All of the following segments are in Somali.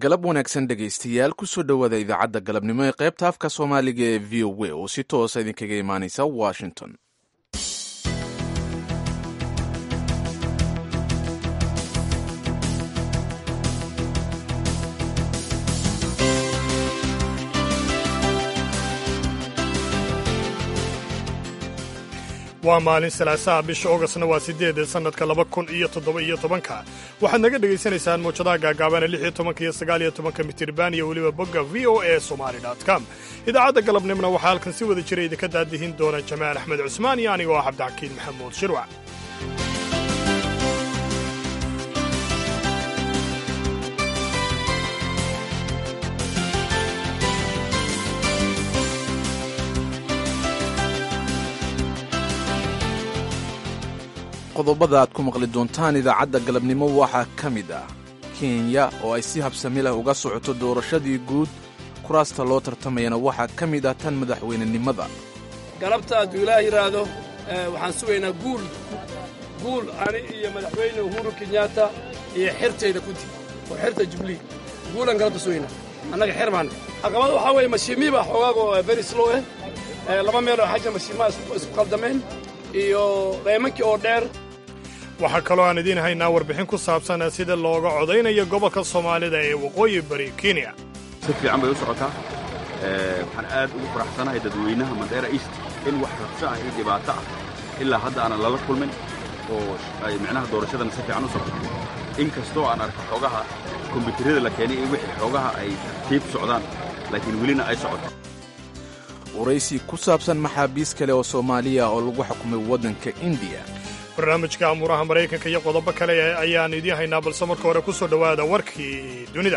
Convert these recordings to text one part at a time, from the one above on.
galab wanaagsan dhegaystayaal kusoo dhowaada idaacadda galabnimo ee qaybta afka soomaaliga ee v o a oo si toosa idinkaga imaanaysa washington waa maalin salaasaha bisha ogostna waa siddeed sannadka laba kun iyo toddoba iyo tobanka waxaad naga dhegaysanaysaan muwjadaha gaagaabana lix iyo tobanka iyo sagaal iyo tobanka mitirban iyo weliba bogga v o a somali com idaacadda galabnimona waxaa halkan si wada jira idinka daadihin doona jamaal axmed cusmaan iyo anigoo ah cabdixakiin maxamuud shirwac qodobada aad ku maqli doontaan idaacadda galabnimo waxaa ka mid ah kenya oo ay si habsami leh uga socoto doorashadii guud kuraasta loo tartamayana waxaa ka mid ah tan madaxweynenimada galabta hadduu ilaah yidhaahdo waxaan sugaynaa guul guul ani iyo madaxweyne uhuru kenyaata iyo xertayda kuti oo xerta jubilee guulaan galabta sugaynaa annaga xer baanne caqabada waxaa weeye mashiimii baa xoogaago very slow eh laba meeloo xaja mashiimaha isku qaldameen iyo daymankii oo dheer waxaa kaloo aan idiin haynaa warbixin ku saabsan sida looga codaynayo gobolka soomaalida ee waqooyi bari kenya si fiican bay u socotaa waxaan aad ugu faraxsanahay dadweynaha mandheera east in wax rabsho ah iyo dhibaato ah ilaa hadda aanan lala kulmin oo ay micnaha doorashadana si fiican u socoto in kastoo aan arka xoogaha kombyuutarada la keenay iyo wixii xoogaha ay tartiib socdaan laakiin welina ay socoto waraysi ku saabsan maxaabiis kale oo soomaaliya oo lagu xukumay waddanka indiya barnaamijka amuuraha maraykanka iyo qodobo kale ayaan idiin haynaa balse marka hore ku soo dhowaada warkii dunida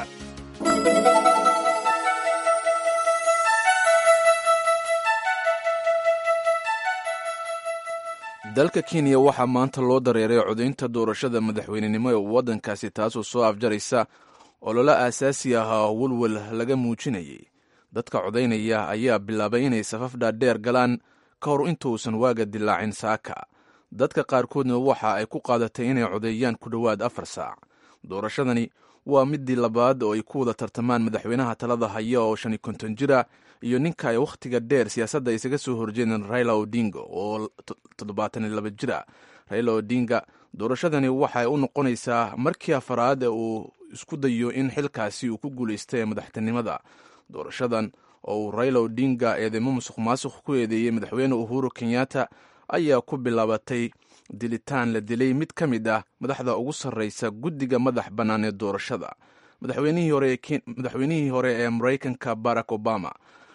dalka kenya waxaa maanta loo dareeray codaynta doorashada madaxweynenimo ee waddankaasi taasoo soo afjaraysa ololo aasaasi ah oo welwel laga muujinayay dadka codaynaya ayaa bilaabay inay safaf dhaadheer galaan ka hor intuusan waaga dilaacin saaka dadka qaarkoodna waxa ay ku qaadatay inay codeeyaan ku dhowaad afar saac doorashadani waa midii labaad oo ay ku wada tartamaan madaxweynaha talada haya oo shan iyo konton jira iyo ninka ay wakhtiga dheer siyaasadda isaga soo horjeedeen raila odinga oo toddobaatan iyo laba jira raila odinga doorashadani waxay u noqonaysaa markii afaraad ee uu isku dayo in xilkaasi uu ku guulaystay ee madaxtinimada doorashadan oo uu raila odinga eedeymo musuq maasuq ku eedeeyey madaxweyne uhuru kenyatta ayaa ku bilaabatay dilitaan la dilay mid ka mid ah madaxda ugu sarreysa guddiga madax bannaan ee doorashada madaxweynihii hore ee maraykanka barack obama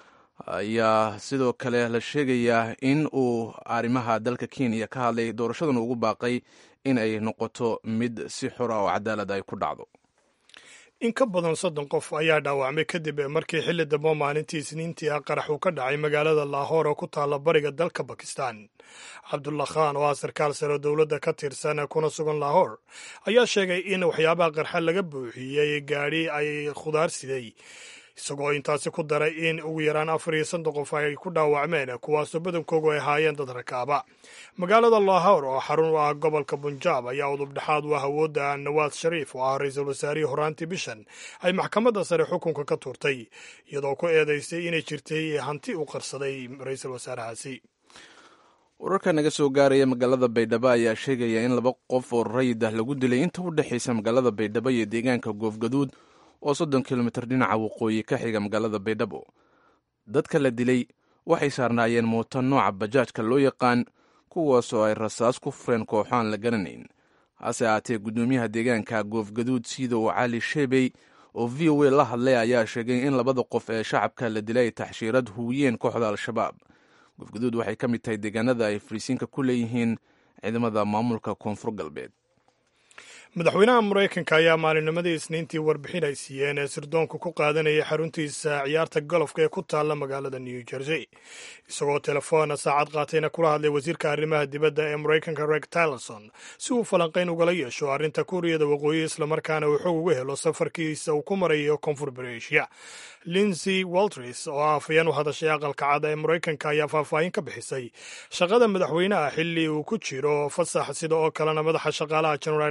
ayaa sidoo kale la sheegayaa in uu arrimaha dalka kenya ka hadlay doorashadan ugu baaqay in ay noqoto mid si xora oo cadaalad ay ku dhacdo in ka badan soddon qof ayaa dhaawacmay kadib markii xilli dambe maalintii isniintii ah qarax uu ka dhacay magaalada laahoor oo ku taalla bariga dalka bakistan cabdullah khan oo ah sarkaal sare oo dowladda ka tirsan kuna sugan laahoor ayaa sheegay in waxyaabaha qarxa laga buuxiyey gaadhi ay khudaar siday isagoo intaasi ku daray in ugu yaraan afar iyo soddon qof ay ku dhaawacmeen kuwaasoo badankoogu ay ahaayeen dad rakaaba magaalada laahor oo xarun u ah gobolka bunjaab ayaa udub dhexaad u ah awoodda nawaad shariif oo ah ra-iisul wasaarihii horaantii bishan ay maxkamadda sare xukunka ka tuurtay iyadoo ku eedaysay inay jirtay hanti u qarsaday ra-iisul wasaarahaasi wararka naga soo gaaraya magaalada baydhabo ayaa sheegaya in laba qof oo rayid ah lagu dilay inta u dhexaysa magaalada baydhabo iyo deegaanka goofgaduud oo soddon kilomitir dhinaca waqooyi ka xiga magaalada baydhabo dadka la dilay waxay saarnaayeen mooto nooca bajaajka loo yaqaan kuwaasoo ay rasaas ku fureen kooxoaan la garanayn hase ahaatee guddoomiyaha deegaanka goofgaduud siidow cali sheebey oo v o a la hadlay ayaa sheegay in labada qof ee shacabka la dilay ay taxshiirad huwiyeen kooxda al-shabaab goofgaduud waxay ka mid tahay deegaanada ay fariisiinka ku leeyihiin ciidamada maamulka koonfur galbeed madaxweynaha maraykanka ayaa maalinnimadii isniintii warbixin ay siiyeen ee sirdoonku ku qaadanayay xaruntiisa ciyaarta golofka ee ku taalla magaalada new jersey isagoo telefoona saacad qaatayna kula hadlay wasiirka arrimaha dibadda ee maraykanka reg tylerson si uu falanqayn ugala yeesho arrinta kuuriyada waqooyi islamarkaana uu xog uga helo safarkiisa uu ku marayo koonfur bereeshiya linsey waltris oo ah afayeen u hadashay aqalka cad ee maraykanka ayaa faahfaahin ka bixisay shaqada madaxweynaha xilli uu ku jiro fasax sida oo kalena madaxa shaqaalaha generaal kelly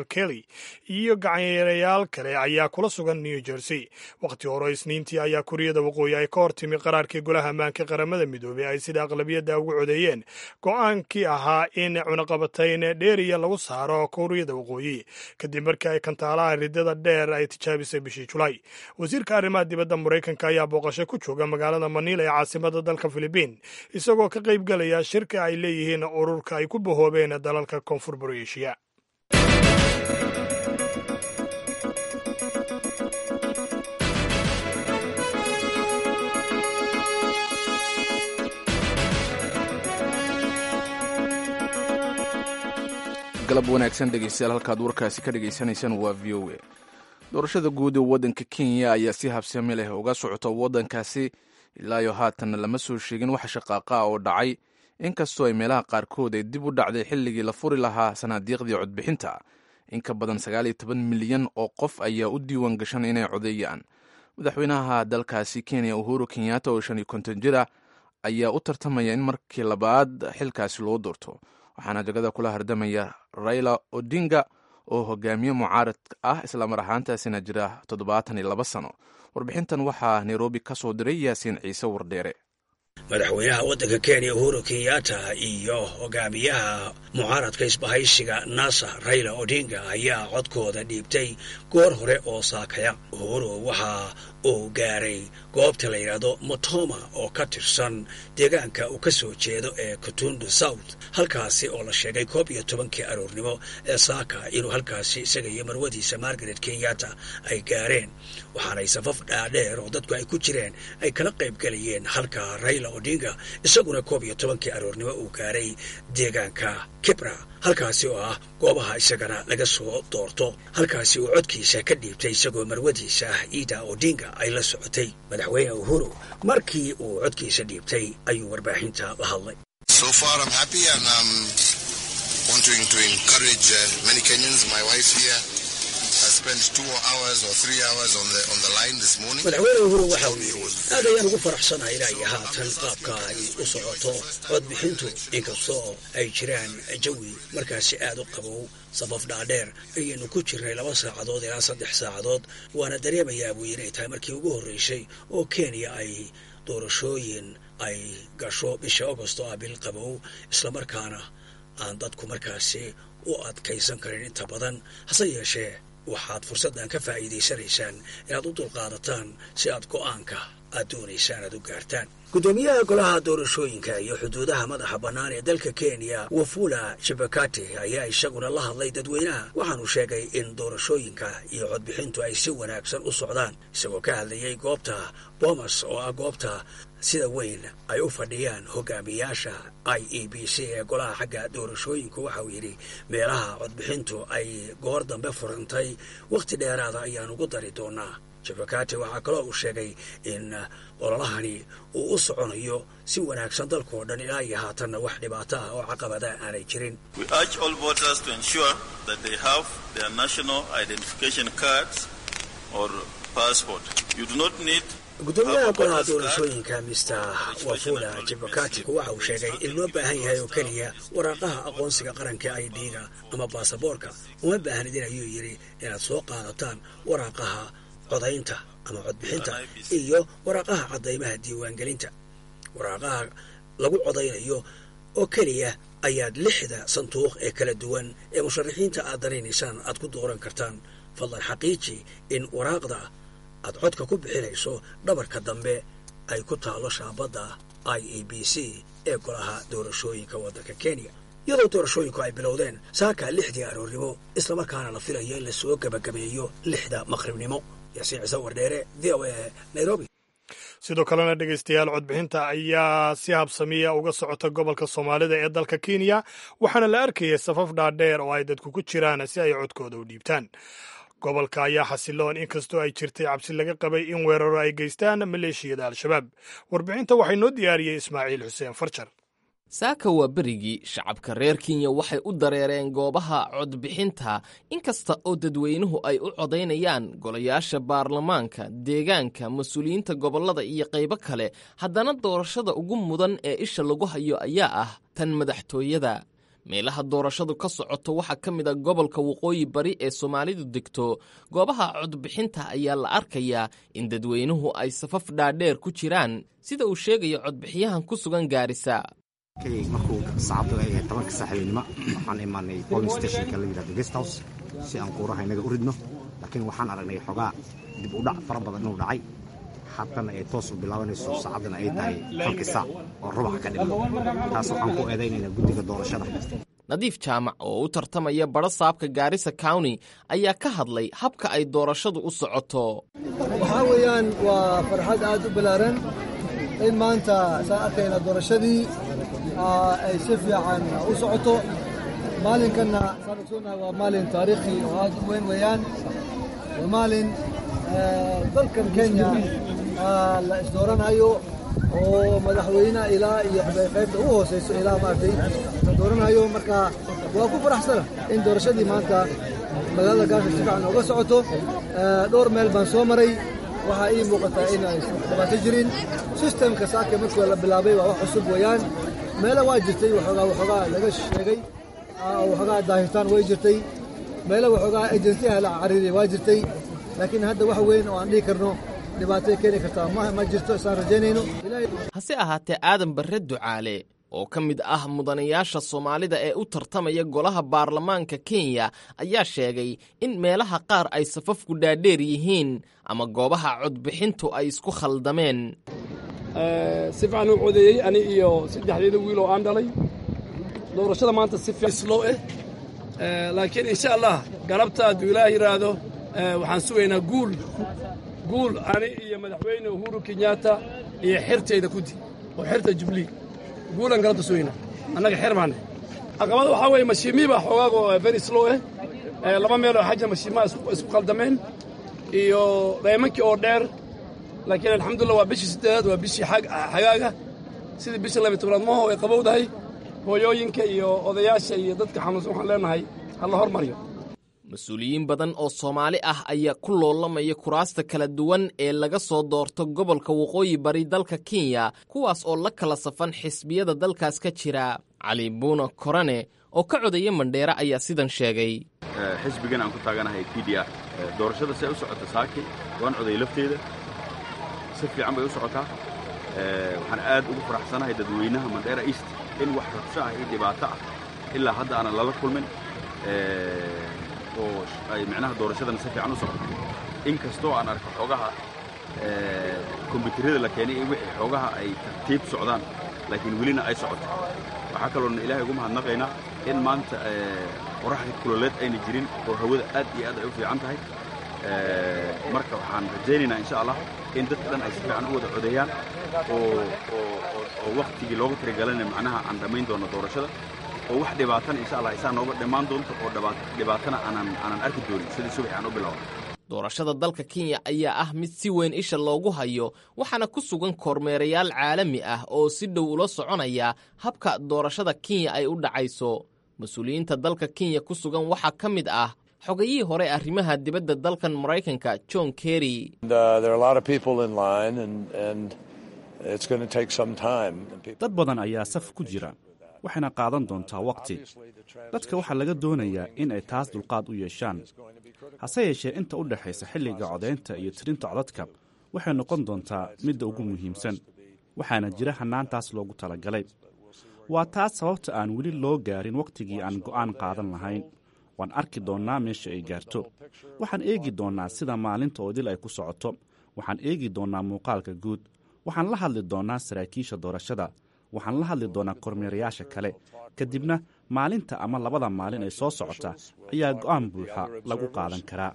iyo gacanyaerayaal kale ayaa kula sugan new jersey wakhti hore isniintii ayaa kuuriyada waqooyi ay ka hor timi qaraarkii golaha ammaanka qaramada midoobey ay sida aqlabiyadda ugu codeeyeen go-aankii ahaa in cunaqabatayn dheeriya lagu saaro kuuriyada waqooyi kadib markii ay kantaalaha ridada dheer ay tijaabisay bishii julaay wasiirka arrimaha dibadda maraykanka ayaa booqasho ku jooga magaalada maniila ee caasimada dalka filibiin isagoo ka qayb gelaya shirka ay leeyihiin ururka ay ku bahoobeen dalalka koonfur barieshiya galab wanaagsan dhegeystayaal halkaad warkaasi ka dhegaysanaysaan waa v o a doorashada guud ee waddanka kenya ayaa si habsami leh uga socota waddankaasi ilaayo haatanna lama soo sheegin wax shaqaaqa ah oo dhacay inkastoo ay meelaha qaarkood ay dib u dhacday xilligii la furi lahaa sanaadiiqdii codbixinta in ka badan sagaal iyo toban milyan oo qof ayaa u diiwaan gashan inay codeeyaan madaxweynaha dalkaasi kenya uhuru kenyatta oo shan iyo konton jir ah ayaa u tartamaya in markii labaad xilkaasi loo doorto waxaana jagada kula hardamaya raila odinga oo hogaamiye mucaarad ah islamar ahaantaasina jira toddobaatan iyo laba sano warbixintan waxaa nairobi ka soo diray yaasiin ciise wardheere madaxweynaha waddanka kenya uhuru kenyatta iyo hogaamiyaha mucaaradka isbahaysiga nasa raila odinga ayaa codkooda dhiibtay goor hore oo saakaya uhuru waxa uu gaaray goobta la yidhaahdo motoma oo ka tirsan deegaanka uu ka soo jeedo ee kutundu south halkaasi oo la sheegay koob iyo tobankii aroornimo ee saaka inuu halkaasi isaga iyo marwadiisa margaret kenyatta ay gaareen waxaanay safaf dhaadheer oo dadku ay ku jireen ay kala qayb gelayeen halka raila odinga isaguna koob iyo tobankii aroornimo uu gaaray deegaanka kibra halkaasi oo ah goobaha isagana laga soo doorto halkaasi uu codkiisa ka dhiibtay isagoo marwadiisa ah ida odinga ay la socotay madaxweyne uhuru markii uu codkiisa dhiibtay ayuu warbaaxinta la hadlay madaxweyne uhuru waxa uu yidhi aad ayaan ugu faraxsanahay ilaa iyo haatan qaabka ay u socoto codbixintu inkastoo ay jiraan jawi markaasi aad u qabow safaf dhaadheer ayaynu ku jirnay laba saacadood ilaa saddex saacadood waana dareemayaa buu inay tahay markii ugu horreysay oo kenya ay doorashooyin ay gasho bisha agost oo ah bil qabow islamarkaana aan dadku markaasi u adkaysan karin inta badan hase yeeshee waxaad fursaddan ka faa'iidaysanaysaan inaad u dulqaadataan si aad go'aanka aad doonaysaan aad u gaartaan guddoomiyaha golaha doorashooyinka iyo xuduudaha madaxa bannaan ee dalka kenya wafula jabakate ayaa isaguna la hadlay dadweynaha waxaanu sheegay in doorashooyinka iyo codbixintu ay si wanaagsan u socdaan isagoo ka hadlayay goobta bomas oo ah goobta sida weyn ay u fadhiyaan hogaamiyaasha i e b c ee golaha xagga doorashooyinku waxa uu yidhi meelaha codbixintu ay goor dambe furantay wakhti dheeraada ayaan ugu dari doonaa jabakate waxaa kaloo uu sheegay in ololahani uu u soconayo si wanaagsan dalkao dhan ilaa iyo haatanna wax dhibaato ah oo caqabada aanay jirin gudoomiyaha golaha doorashooyinka mister wafula jibakati waxa uu sheegay in loo baahan yahay oo keliya waraaqaha aqoonsiga qaranka i d-ga ama baasaboorka uma baahnidin ayuu yidhi inaad soo qaadataan waraaqaha codaynta ama codbixinta iyo waraaqaha caddaymaha diiwaangelinta waraaqaha lagu codaynayo oo keliya ayaad lixda sanduuq ee kala duwan ee musharaxiinta aad danaynaysaan aad ku dooran kartaan fadlan xaqiiji in waraaqda aad codka ku bixinayso dhabarka dambe ay ku taalo shaabadda i e b c ee golaha doorashooyinka waddanka kenya iyadoo doorashooyinku ay bilowdeen saaka lixdii aroornimo islamarkaana la filayo in lasoo gebagabeeyo lixda maqribnimo yaasiin ciise wardheere v o a nairobi sidoo kalena dhegaystayaal codbixinta ayaa si habsamiya uga socota gobolka soomaalida ee dalka kenya waxaana la arkayay safaf dhaadheer oo ay dadku ku jiraan si ay codkooda u dhiibtaan gobolka ayaa xasiloon inkastoo ay jirtay cabsi laga qabay in weeraro ay geystaan maleeshiyada al-shabaab warbixinta waxay noo diyaariyey ismaaciil xuseen farjar saaka waa berigii shacabka reer kenya waxay u dareereen goobaha codbixinta inkasta oo dadweynuhu ay u codaynayaan golayaasha baarlamaanka deegaanka mas-uuliyiinta gobollada iyo qaybo kale haddana doorashada ugu mudan ee isha lagu hayo ayaa ah tan madaxtooyada meelaha doorashadu ka socoto waxaa ka mid a gobolka waqooyi bari ee soomaalidu degto goobaha codbixinta ayaa la arkayaa in dadweynuhu ay safaf dhaadheer ku jiraan sida uu sheegayo codbixiyahan ku sugan gaarisa markuu saacaddu ay ahayd tobanka saaxiibinimo waxaan imaanay polling stationka la yidhahdo guest house si aan kuuraha inaga u ridno laakiin waxaan aragnay xogaa dib u dhac fara badan inuu dhacay haddana ay toos u bilaabanayso saacaddana ay tahay halkii saac oo rubaxa ka dhiman taas waxaan ku eedaynaynaa guddiga doorashada nadiif jaamac oo u tartamaya badho saabka gaarisa county ayaa ka hadlay habka ay doorashadu u socoto waxaa weeyaan waa farxad aad u ballaaran in maanta saan arkayna doorashadii ay si fiican u socoto maalinkanna saan ogsoonahay waa maalin taariikhi oo aad u weyn weeyaan waa maalin dalkan kenya la isdooranayo oo madaxweyne ilaa iyo qaybta ugu hooseyso ilaa maaragtay la dooranayo marka waa ku faraxsana in doorashadii maanta magaalada gaarka si fiican uga socoto dhowr meel baan soo maray waxaa ii muuqataa inaan dhibaato jirin sistemka saaka markii la bilaabay waa wax cusub weeyaan meelo waa jirtay waxoogaa waxoogaa laga sheegay waxoogaa daahitaan way jirtay meelo waxoogaa ajensiyaha la cariiray waa jirtay laakiin hadda wax weyn oo aan dhihi karno dhibaatay keeni kartaa ma jirto isaan rajaynayno hase ahaatee aadan barre ducaale oo ka mid ah mudanayaasha soomaalida ee u tartamaya golaha baarlamaanka kenya ayaa sheegay in meelaha qaar ay safafku dhaadheer yihiin ama goobaha codbixintu ay isku khaldameen si fiican u codeeyey ani iyo saddexdeeda wiil oo aan dhalay doorashada maanta si slow eh laakiin insha allah galabta hadduu ilaah yidhaahdo waxaan sugaynaa guul guul ani iyo madaxweyne uhuru kenyatta iyo xirtayda kudi oo xirta jubilee guulan galabta sugayna annaga xer baane caqabada waxaa weeye mashiimii baa xoogaago very slow eh laba meeloo xaja mashiimaha isku khaldameen iyo daymankii oo dheer laakiin alxamdulillah waa bishii siddeedaad waa bishii xagaaga sidii bishii labiy tobnaad maho ay qabowdahay hooyooyinka iyo odayaasha iyo dadka xanuunsan waxaan leenahay ha la hormaryo mas-uuliyiin badan oo soomaali ah ayaa ku loolamaya kuraasta kala duwan ee laga soo doorto gobolka waqooyi bari dalka kenya kuwaas oo la kala safan xisbiyada dalkaas ka jira cali buuna korane oo ka codaya mandheere ayaa sidan sheegay xisbigan aan ku taaganahay p d r doorashada si ay u socota saaki waan coday lafteeda si fiican bay u socotaa waxaan aad ugu faraxsanahay dadweynaha mandheera east in wax rabsho ah iyo dhibaato ah ilaa hadda aanan lala kulmin oo ay micnaha doorashadana si fiican u socoto in kastoo aan arko xoogaha kombyuutarada la keenay iyo wixii xoogaha ay tartiib socdaan laakiin welina ay socoto waxaa kaloona ilaahay ugu mahadnaqaynaa in maanta qoraxda kuloleed ayna jirin oo hawada aad iyo aad ay u fiican tahay marka waxaan rajaynaynaa insha allah in dadka dhan ay si fiican u wada codeeyaan oo oo wakhtigii looga tirigalana macnaha aan dhammayn doono doorashada oo wax dhibaatana insha allah isaa nooga dhammaan doonto oo dhibaatana aanan aanan arki doonin sidii subaxi aan u bilowno doorashada dalka kenya ayaa ah mid si weyn isha loogu hayo waxaana ku sugan kormeerayaal caalami ah oo si dhow ula soconaya habka doorashada kenya ay u dhacayso mas-uuliyiinta dalka kenya ku sugan waxaa ka mid ah xogayihii hore arrimaha dibadda dalkan maraykanka john kerry dad badan ayaa saf ku jira waxayna qaadan doontaa wakhti dadka waxaa laga doonayaa in ay taas dulqaad u yeeshaan hase yeeshee inta u dhexaysa xilliga codaynta iyo tirinta codadka waxay noqon doontaa midda ugu muhiimsan waxaana jira hannaantaas loogu talagalay waa taas sababta aan weli loo gaarin wakhtigii aan go'aan qaadan lahayn waan arki doonnaa meesha ay gaarto waxaan eegi doonnaa sida maalinta oo dil ay ku socoto waxaan eegi doonnaa muuqaalka guud waxaan la hadli doonnaa saraakiisha doorashada waxaan la hadli doonaa kormeerayaasha kale kadibna maalinta ama labada maalin ay soo socota ayaa go'aan buuxa lagu qaadan karaa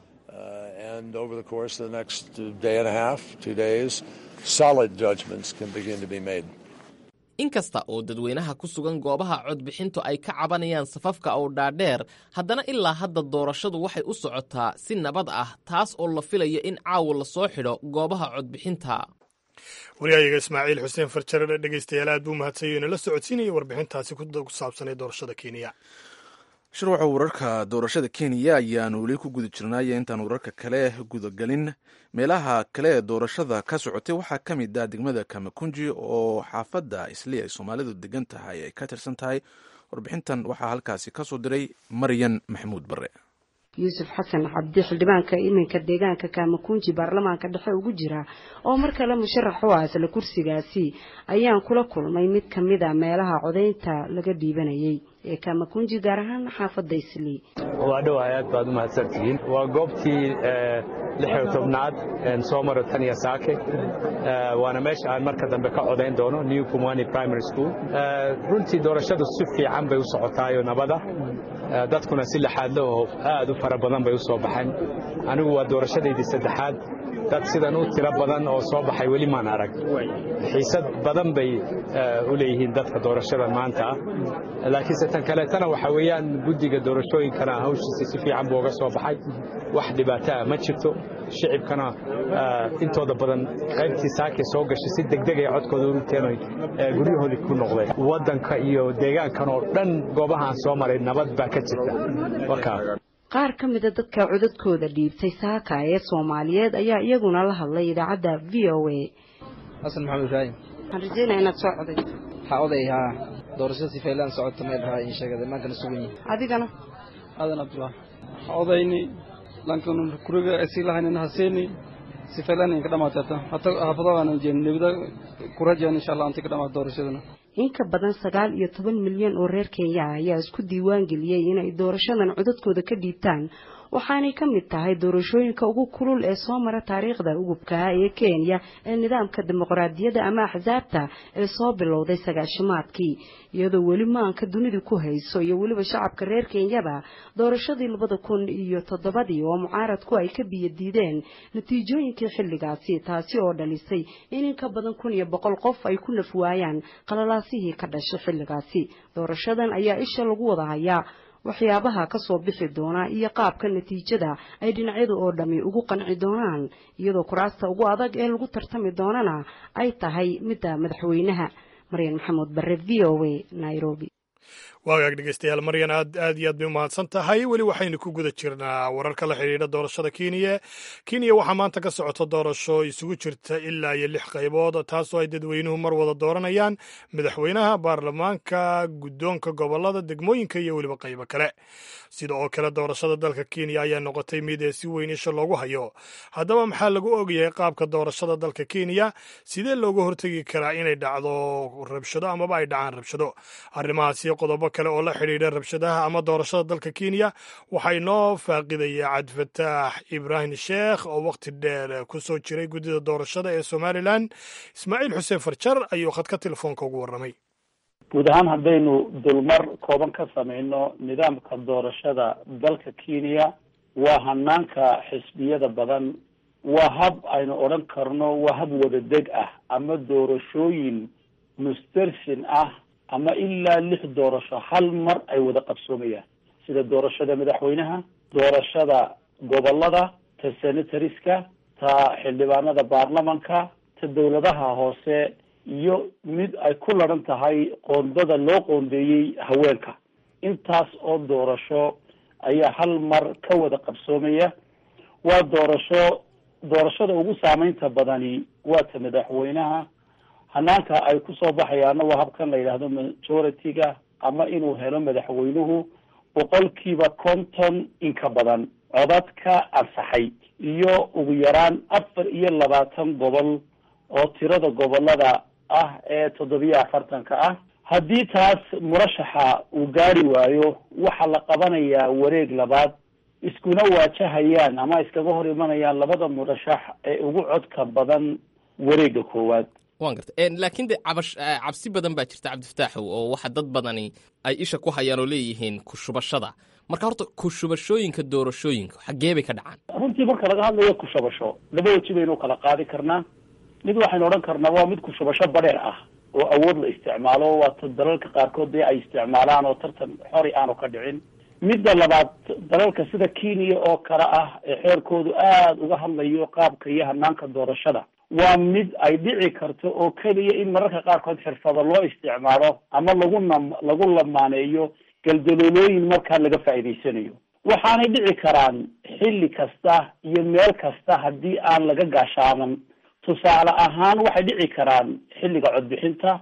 inkasta oo dadweynaha ku sugan goobaha codbixintu ay ka cabanayaan safafka oo dhaadheer haddana ilaa hadda doorashadu waxay u socotaa si nabad ah taas oo la filayo in caawa lasoo xidho goobaha codbixinta waryahayaga ismaaciil xuseen farjare dhegeystayaal aad buu mahadsanyo inala socodsiinaya warbixintaasi ku saabsanay doorashada kenya shirwaxa wararka doorashada kenya ayaanu weli ku guda jirnaaye intaan wararka kale gudagelin meelaha kale ee doorashada ka socotay waxaa ka mid ah degmada kamakunji oo xaafadda isli ay soomaalidu degan tahay ay ka tirsan tahay warbixintan waxaa halkaasi ka soo diray maryan maxamuud bare yuusuf xasan cabdi xildhibaanka iminka deegaanka kaamakunji baarlamaanka dhexe ugu jira oo mar kale musharax u ah isla kursigaasi ayaan kula kulmay mid ka mid a meelaha codaynta laga dhiibanayay ee kaamakunji gaar ahaan xaafadda islii waa dhowahay aad baad u mahadsantihiin waa goobtii lixiyo tobnaad soo maro taniya saake waana meesha aan marka dambe ka codayn doono new kumani primary school runtii doorashadu si fiican bay u socotaayo nabada dadkuna si laxaadle oo aad u fara badan bay u soo baxeen anigu waa doorashadaydii saddexaad dad sidan u tiro badan oo soo baxay weli maan arag xiisad badan bay u leeyihiin dadka doorashada maanta ah laakiinse tan kaleetana waxa weeyaan guddiga doorashooyinkana hawshiisa si fiican buu uga soo baxay wax dhibaato ah ma jirto shicibkana intooda badan qaybtii saakay soo gashay si degdeg ay codkooda urugteen guryahoodii ku noqdeen waddanka iyo deegaankan oo dhan goobahaan soo maray nabad baa ka jirta wakaa qaar ka mida dadka codadkooda dhiibtay saaka ee soomaaliyeed ayaa iyaguna la hadlay idaacadda v o a xasan maxamed ibraahim waxaan rajeynaya inaad soo codayso waxaa oday haa doorashada sifaylaan socota meel rahaa in sheegada maankana sugan yihin adigana aadan cabdullah waxaa odayni lankan kuriga sii lahaynin haseeni sifaylaan ka dhamaatata hata haafadaana jeen nebida kurajeen insha allah antay ka dhamaata doorashadana in ka badan sagaal iyo toban milyan oo reer kenya ah ayaa isku diiwaan geliyey inay doorashadan codadkooda ka dhiibtaan waxaanay ka mid tahay doorashooyinka ugu kulul ee soo mara taariikhda ugubkaha ee kenya ee nidaamka dimuqraadiyadda ama axsaabta ee soo bilowday sagaashimaadkii iyadoo weli maanka dunidu ku hayso iyo weliba shacabka reer kenyaba doorashadii labada kun iyo toddobadii oo mucaaradku ay ka biyo diideen natiijooyinkii xilligaasi taasi oo dhalisay in in ka badan kun iyo boqol qof ay ku naf waayaan qalalaasihii ka dhashay xilligaasi doorashadan ayaa isha lagu wada hayaa waxyaabaha ka soo bixi doona iyo qaabka natiijada ay dhinacyadu oo dhammi ugu qanci doonaan iyadoo kuraasta ugu adag ee lagu tartami doonana ay tahay midda madaxweynaha maryan maxamuud bare v o a nairobi waagaag dhegeystayaal maryan aad aad iyo aad bay umahadsan tahay weli waxaynu ku guda jirnaa wararka la xidhiidha doorashada kenya kenya waxaa maanta ka socota doorasho isugu jirta ilaa iyo lix qaybood taasoo ay dadweynuhu mar wada dooranayaan madaxweynaha baarlamaanka guddoonka gobolada degmooyinka iyo weliba qaybo kale sida oo kale doorashada dalka kenya ayaa noqotay mid ee si weyn isha loogu hayo haddaba maxaa lagu ogyahay qaabka doorashada dalka kenya sidee looga hortegi karaa inay dhacdo rabshado amaba ay dhacaan rabshado arrimahaasi qodobo kale oo la xidhiidha rabshadaha ama doorashada dalka kenya waxaa inoo faaqidaya cabdifataax ibraahim sheekh oo wakhti dheer ku soo jiray guddida doorashada ee somalilan ismaaciil xuseen farjar ayuu khadka telefoonka ugu warramay guud ahaan haddaynu dulmar kooban ka samayno nidaamka doorashada dalka kenya waa hanaanka xisbiyada badan waa hab aynu odhan karno waa hab wadadeg ah ama doorashooyin mustarsin ah ama ilaa lix doorasho hal mar ay wada qabsoomayaan sida doorashada madaxweynaha doorashada gobolada ta senatoriska ta xildhibaanada baarlamanka ta dowladaha hoose iyo mid ay ku laran tahay qoondada loo qoondeeyey haweenka intaas oo doorasho ayaa hal mar ka wada qabsoomaya waa doorasho doorashada ugu saameynta badani waa ta madaxweynaha hanaanka ay kusoo baxayaana waa habkan la yidhaahdo majority-ga ama inuu helo madaxweynuhu boqolkiiba konton inka badan codadka ansaxay iyo ugu yaraan afar iyo labaatan gobol oo tirada gobolada ah ee toddobiyo afartanka ah haddii taas murashaxa uu gaari waayo waxaa la qabanayaa wareeg labaad iskuna waajahayaan ama iskaga hor imanayaan labada murashax ee ugu codka badan wareega koowaad wan garta laakiin de cabash cabsi badan baa jirta cabdifataaxow oo waxa dad badani ay isha ku hayaan oo leeyihiin kushubashada marka horta kushubashooyinka doorashooyinka xaggee bay ka dhacaan runtii marka laga hadlayo kushubasho laba weji baynu kala qaadi karnaa mid waxaynu odhan karnaa waa mid kushubasho badheer ah oo awood la isticmaalo waata dalalka qaarkood dee ay isticmaalaan oo tartan xori aanu ka dhicin midda labaad dalalka sida kenya oo kale ah ee xeerkoodu aada uga hadlayo qaabka iyo hanaanka doorashada waa mid ay dhici karto oo keliya in mararka qaarkood xirfado loo isticmaalo ama lagu nam lagu lamaaneeyo galdaloolooyin markaa laga faa'iidaysanayo waxaanay dhici karaan xilli kasta iyo meel kasta haddii aan laga gaashaaman tusaale ahaan waxay dhici karaan xilliga codbixinta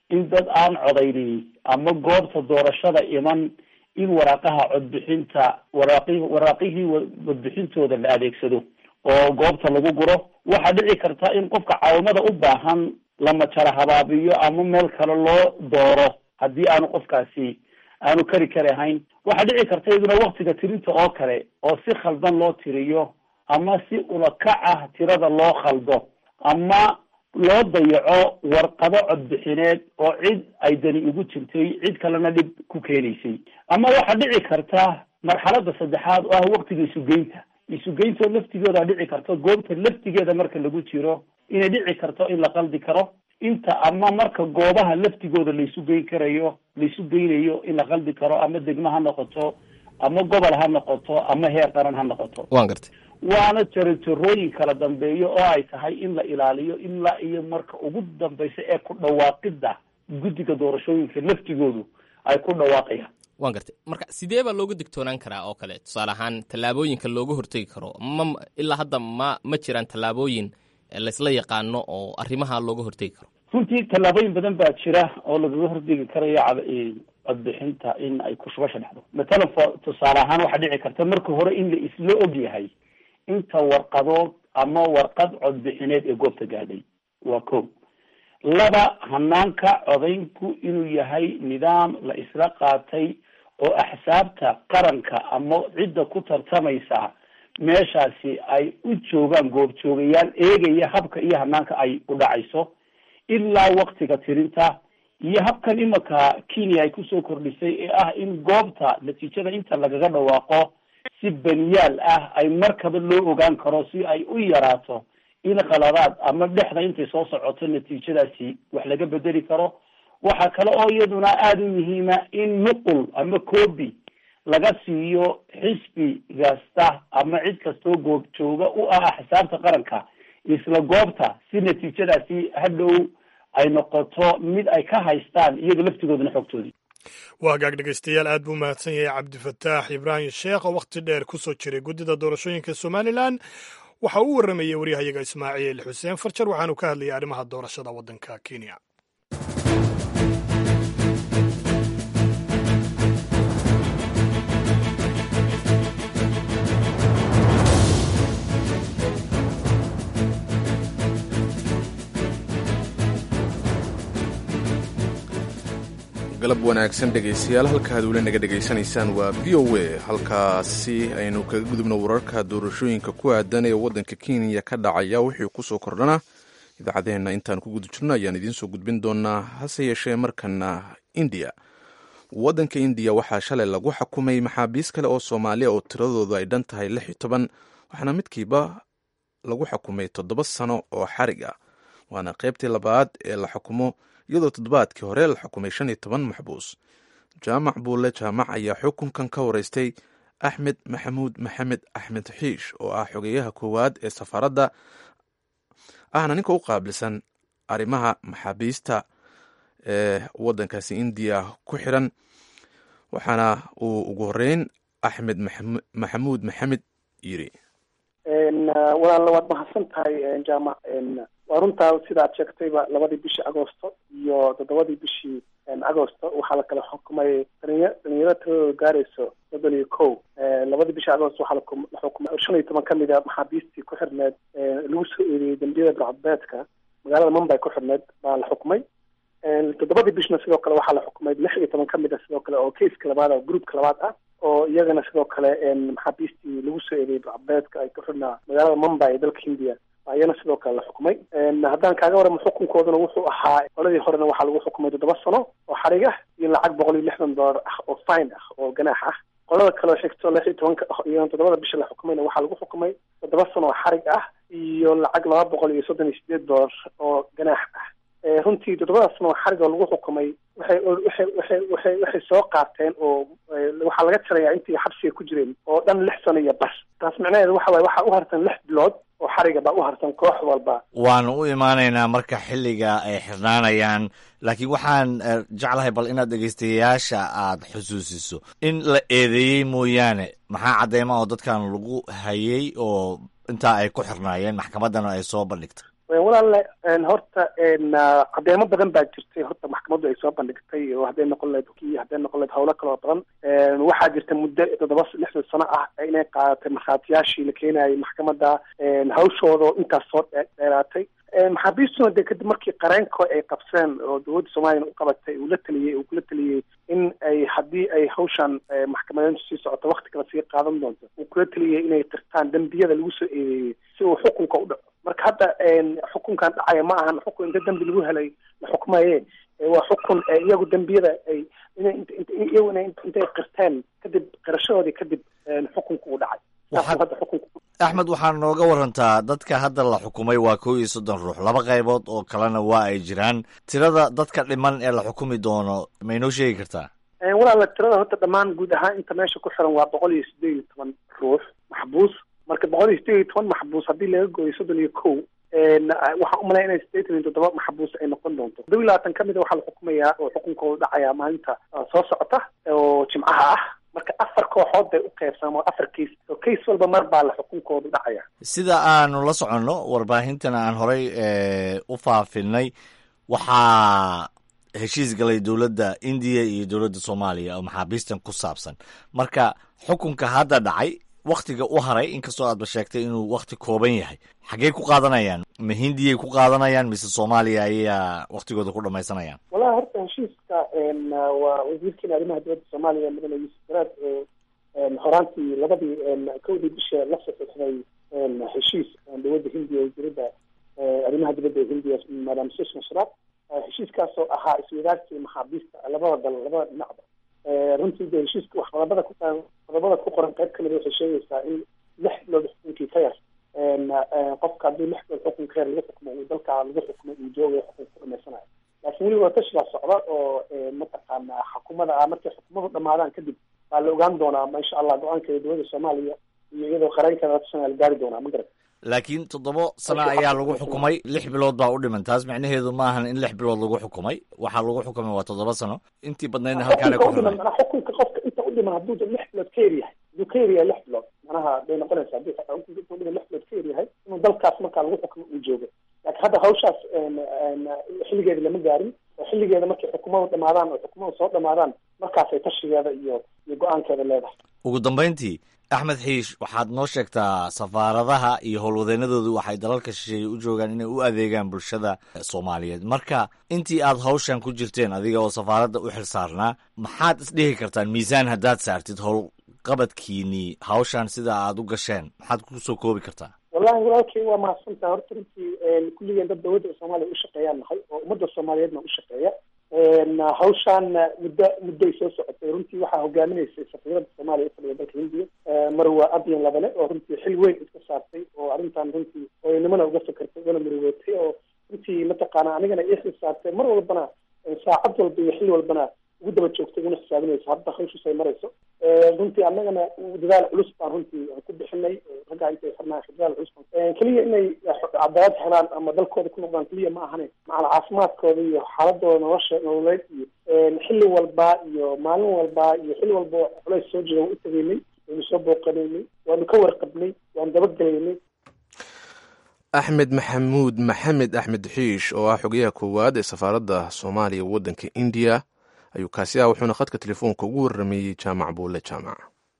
in dad aan codaynin ama goobta doorashada iman in waraaqaha codbixinta waraaqi waraaqihii codbixintooda la adeegsado oo goobta lagu guro waxaa dhici karta in qofka caawimada u baahan lama jara habaabiyo ama meel kale loo dooro haddii aanu qofkaasi aanu kari kari ahayn waxaa dhici karta iyaduna waktiga tirinta oo kale oo si khaldan loo tiriyo ama si ulakac ah tirada loo khaldo ama loo dayaco warqado codbixineed oo cid ay dani ugu jirtay cid kalena dhib ku keenaysay ama waxaa dhici karta marxalada saddexaad oo ah waktiga isugeynta isugeynto laftigooda dhici karto goobta laftigeeda marka lagu jiro inay dhici karto in la qaldi karo inta ama marka goobaha laftigooda laisu geyn karayo laisu geynayo in la qaldi karo ama degmo ha noqoto ama gobol ha noqoto ama heer qaran ha noqoto waan gartay waana jarojarooyin kala dambeeyo oo ay tahay in la ilaaliyo ilaa iyo marka ugu dambeysa ee ku dhawaaqida guddiga doorashooyinka laftigoodu ay ku dhawaaqayaan waan gartay marka sidee baa looga digtoonaan karaa oo kale tusaale ahaan tallaabooyinka looga hortegi karo ma ilaa hadda ma ma jiraan tallaabooyin laysla yaqaano oo arrimaha looga hortegi karo runtii tallaabooyin badan baa jira oo lagaga hortegi karayo codbixinta in ay kushubasha dhexdo matalan fo tusaale ahaan waxaa dhici karta marka hore in la isla og yahay inta warqadood ama warqad codbixineed ee goobta gaadhay waa ko laba hanaanka codaynku inuu yahay nidaam la isla qaatay oo axsaabta qaranka ama cidda ku tartamaysa meeshaasi ay u joogaan goobjoogayaal eegaya habka iyo hanaanka ay u dhacayso ilaa waktiga tirinta iyo habkan imika kenya ay kusoo kordhisay ee ah in goobta natiijada inta lagaga dhawaaqo si baniyaal ah ay markaba loo ogaan karo si ay u yaraato in qaladaad ama dhexda intay soo socoto natiijadaasi wax laga bedeli karo waxaa kale oo iyaduna aada u muhiima in nuqul ama coobi laga siiyo xisbi kasta ama cid kastoo goob jooga u ah axsaabta qaranka isla goobta si natiijadaasi hadhow ay noqoto mid ay ka haystaan iyaga laftigoodana xogtoodii waa hagaag dhegeystayaal aad buu mahadsan yahay cabdifataax ibraahim sheekh oo wakhti dheer ku soo jiray guddida doorashooyinka somalilan waxa uu warramayay waryahayaga ismaaciil xuseen farjar waxaanu ka hadlayay arrimaha doorashada waddanka kenya galab wanaagsan dhegaystayaal halkaad weli naga dhegaysanaysaan waa v o a halkaasi aynu kaga gudubno wararka doorashooyinka ku aadan ee waddanka kenya ka dhacaya wixii kusoo kordhana idaacadeenna intaan ku guda jirno ayaan idiin soo gudbin doonaa hase yeeshee markana indiya waddanka indiya waxaa shalay lagu xukumay maxaabiis kale oo soomaaliya oo tiradoodu ay dhan tahay lix iyo toban waxaana midkiiba lagu xukumay toddoba sano oo xarig ah waana qaybtii labaad ee la xukumo iyadoo toddobaadkii hore la xukumay shan iyo toban maxbuus jaamac buulle jaamac ayaa xukunkan ka wareystay axmed maxamuud maxamed axmed xiish oo ah xogeyaha koowaad ee safaaradda ahna ninka u qaabilsan arrimaha maxaabiista ee waddankaasi indiya ku xiran waxaana uu ugu horeyn axmed maxamuud maxamed yiri walaalla waad mahadsan tahay jaamac waa runtaa sidaad sheegtayba labadii bishii agosto iyo toddobadii bishii agosto waxaa la kala xukumay dhalinya dhalinyaro tiradooda gaarayso soddon iyo kow labadii bishii agosto waxaa la xukumay shan iyo toban kamid a maxaabiistii ku xirneed lagu soo eedeeyey dambiyada burcadbeedka magaalada mumbay ku xirneed baa la xukumay toddobadii bishna sidoo kale waxaa la xukumay lix iyo toban kamid a sidoo kale oo keiska labaad oo groupka labaad ah oo iyagana sidoo kale maxaabiistii lagu soo eedeeyey burcadbeedka ay ku xirnaa magaalada mumbay ee dalka hindiya ayana sidoo kale la xukumay haddaan kaaga waramo xukunkooduna wuxuu ahaa qoladii horena waxaa lagu xukumay toddoba sano oo xarig ah iyo lacag boqol iyo lixdan dollar ah oo fine ah oo ganaax ah qolada kaleo xigto lix iyo tobanka iyo toddobada bisha la xukumayna waxaa lagu xukumay toddoba sano oo xarig ah iyo lacag laba boqol iyo soddon iyo sideed dollar oo ganaax ah runtii toddobada sano oo xarig oo lagu xukumay waxay waxay waxay waxay waxay soo qaateen oo waxaa laga tirayaa intii xabsiga ku jireen oo dhan lix sano iyo bas taas micnaheedu waxa waaye waxaa u hartan lix bilood oo xariga baa u harsan koox walba waanu u imaanaynaa marka xilliga ay xirnaanayaan laakiin waxaan jeclahay bal inaad dhegaystayaasha aad xusuusiso in la eedeeyey mooyaane maxaa cadeyma oo dadkan lagu hayay oo intaa ay ku xirnaayeen maxkamaddana ay soo bandhigtay walaalle horta cadeemo badan baa jirtay horta maxkamaddu ay soo bandhigtay oo hadday noqon lahayd ki hadday noqon lahayd howlo kaloo badan waxaa jirta muddo toddoba lixdan sano ah inay qaadatay markhaatiyaashii la keenayay maxkamadda hawshooda oo intaas soo dheeraatay maxaabiistuna dee kadib markii qareenko ay qabseen oo dowladda soomaliya u qabatay uu la taliyey uu kula taliyey in ay haddii ay hawshan maxkamadeyntu sii socoto wakti kale sii qaadan doonto uu kula taliyey inay qirtaan dembiyada lagu soo eedeeyey si uu xukunka u dhaco marka hadda xukunkan dhacaya ma ahan xukun inta dembi lagu helay la xukmaye waa xukun iyagu dembiyada ay iyagu intay qirteen kadib qirashadoodii kadib xukunka uu dhacay hadda xukunka axmed waxaa nooga warantaa dadka hadda la xukumay waa kow iyo soddon ruux laba qaybood oo kalena waa ay jiraan tirada dadka dhiman ee la xukumi doono ma inoo sheegi kartaa walaala tirada horta dhammaan guud ahaan inta meesha ku xiran waa boqol iyo siddeed iyo toban ruux maxbuus marka boqol iyo siddeed iyo toban maxbuus haddii laga gooyo soddon iyo kow waxaan umalaya inay siddeetan iyo toddoba maxbuus ay noqon doonto todoba iyo labaatan ka mida waxaa la xukumayaa oo xukunkooda dhacaya maalinta soo socota oo jimcaha ah marka afar kooxood bay u qaybsamaan afar kays oo kays walba mar baa la xukunkoodu dhacaya sida aanu la soconno warbaahintana aan horay u faafinay waxaa heshiis galay dowladda indiya iyo dowladda soomaaliya oo maxaabiistan ku saabsan marka xukunka hadda dhacay waktiga u haray inkastoo aadba sheegtay inuu wakti kooban yahay xaggey ku qaadanayaan ma hindiyay ku qaadanayaan mise soomaaliya ayaa waktigooda ku dhamaysanayaan wallahi horta heshiiska waa wasiirkeena arrimaha dowladda soomaaliya mudane yuusuf garaad horaantii labadii kowdii bisha la saxiixday heshiis dowladda hindiya wasiirada arrimaha dibadda ee hindiya madam sushma sharaf heshiiskaasoo ahaa iswadaarkii maxaabiista labada dal labada dhinacba runtii de heshiiska wax qodobada ku qodobada ku qoran qayb kamid waxay sheegaysaa in lix bilood xukunkii ka yar qofka haddii lix bilood xukunka yar lagu xukmo uu dalka lagu xukmo uu joogayo xukunka ku dhamaysanayo laakiin weli waa tashigaa socda oo mataqaana xukumada ah markay xukumadu dhamaadaan kadib baa la ogaan doonaa ma insha allah go-aankeeda dowladda soomaaliya iyo iyadoo qareenkeeda latashanaa la gaari doonaa ma garat laakiin toddoba sano ayaa lagu xukumay lix bilood baa u dhiman taas micnaheedu ma ahan in lix bilood lagu xukumay waxaa lagu xukumay waa toddoba sano intii badnaydna halkaana ku xirnay xukunka qofka inta u dhiman hadduu lix bilood ka yaryahay hadduu ka yaryahay lix bilood manaha bay noqonaysa haddii xukunka inta u dhiman lix bilood ka yaryahay inuu dalkaas markaa lagu xukumo uu joogo laakiin hadda hawshaas xilligeeda lama gaarin oo xilligeeda markay xukumadu dhamaadaan oo xukumadu soo dhamaadaan markaasay tashigeeda iyo iyo go-aankeeda leedahay ugu dambayntii axmed xiish waxaad noo sheegtaa safaaradaha iyo howlwadeennadoodu waxay dalalka shisheeye u joogaan inay u adeegaan bulshada soomaaliyeed marka intii aad hawshan ku jirteen adiga oo safaaradda u xil saarnaa maxaad isdhihi kartaan miisaan haddaad saartid howlqabadkiinii hawshan sida aad u gasheen maxaad kusoo koobi kartaa wallahi walaalkay waa mahadsantaha horta runtii kulligeen dad dowladda soomaaliya u shaqeeyaan nahay oo ummadda soomaaliyeedna u shaqeeya hawshaan muddo muddoay soo socotay runtii waxaa hogaaminaysay safiirada soomaaliya u fadhiya dalka hindiya marwa abyan labane oo runtii xil weyn iska saartay oo arrintan runtii hooyanimana uga fakartay ugana muriweetay oo runtii mataqaana anigana ii xil saartay mar walbana saacad walba iyo xil walbana ugu daba joogtay una xisaabinaysa hadda hawshiis ay marayso runtii annagana dadaal culus baan runtii ku bixinay raggaa intay xirnaa dadaal culus baan keliya inay cadaalad helaan ama dalkooda ku noqdaan keliya ma ahane macala caafimaadkooda iyo xaaladooda nolosha nololeed iyo xilli walba iyo maalin walba iyo xilli walba culays soo jira waan u tegaynay waynu soo booqanaynay waanu ka warqabnay waanu dabagelaynay axmed maxamuud maxamed axmed xiish oo ah xogayaha koowaad ee safaaradda soomaaliya waddanka indiya ayuu kaasi ah wuxuuna khadka telefoonka ugu warrameeyey jaamac buulle jaamac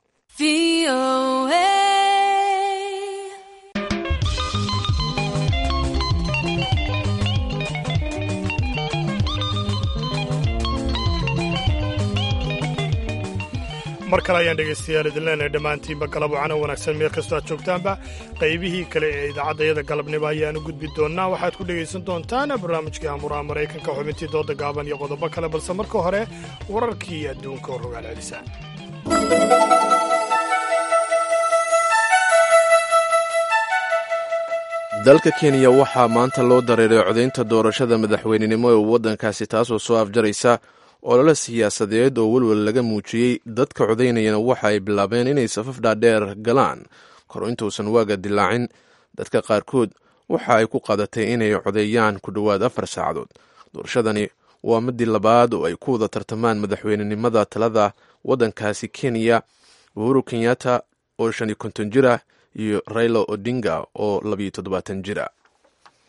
mar kale ayaan dhegaystayaal idin leenahay dhammaantiinba galab wacana wanaagsan meel kastoo aad joogtaanba qaybihii kale ee idaacaddayada galabnimo ayaanu gudbi doonnaa waxaad ku dhegaysan doontaan barnaamijkii amuraha maraykanka xubintii dooda gaaban iyo qodobo kale balse marka hore wararkii adduunka oo rogaal celisa dalka kenya waxaa maanta loo dareeray codaynta doorashada madaxweynenimo ee waddankaasi taasoo soo afjaraysa olole siyaasadeed oo welwel laga muujiyey dadka codaynayana waxa ay bilaabeen inay safaf dhaadheer galaan kor intuusan waaga dilaacin dadka qaarkood waxa ay ku qadatay inay codeeyaan ku dhowaad afar saacadood doorashadani waa midii labaad oo ay ku wada tartamaan madaxweynenimada talada waddankaasi kenya uhuru kenyatta oo shan iyo konton jir ah iyo raila odinga oo labiyo toddobaatan jir ah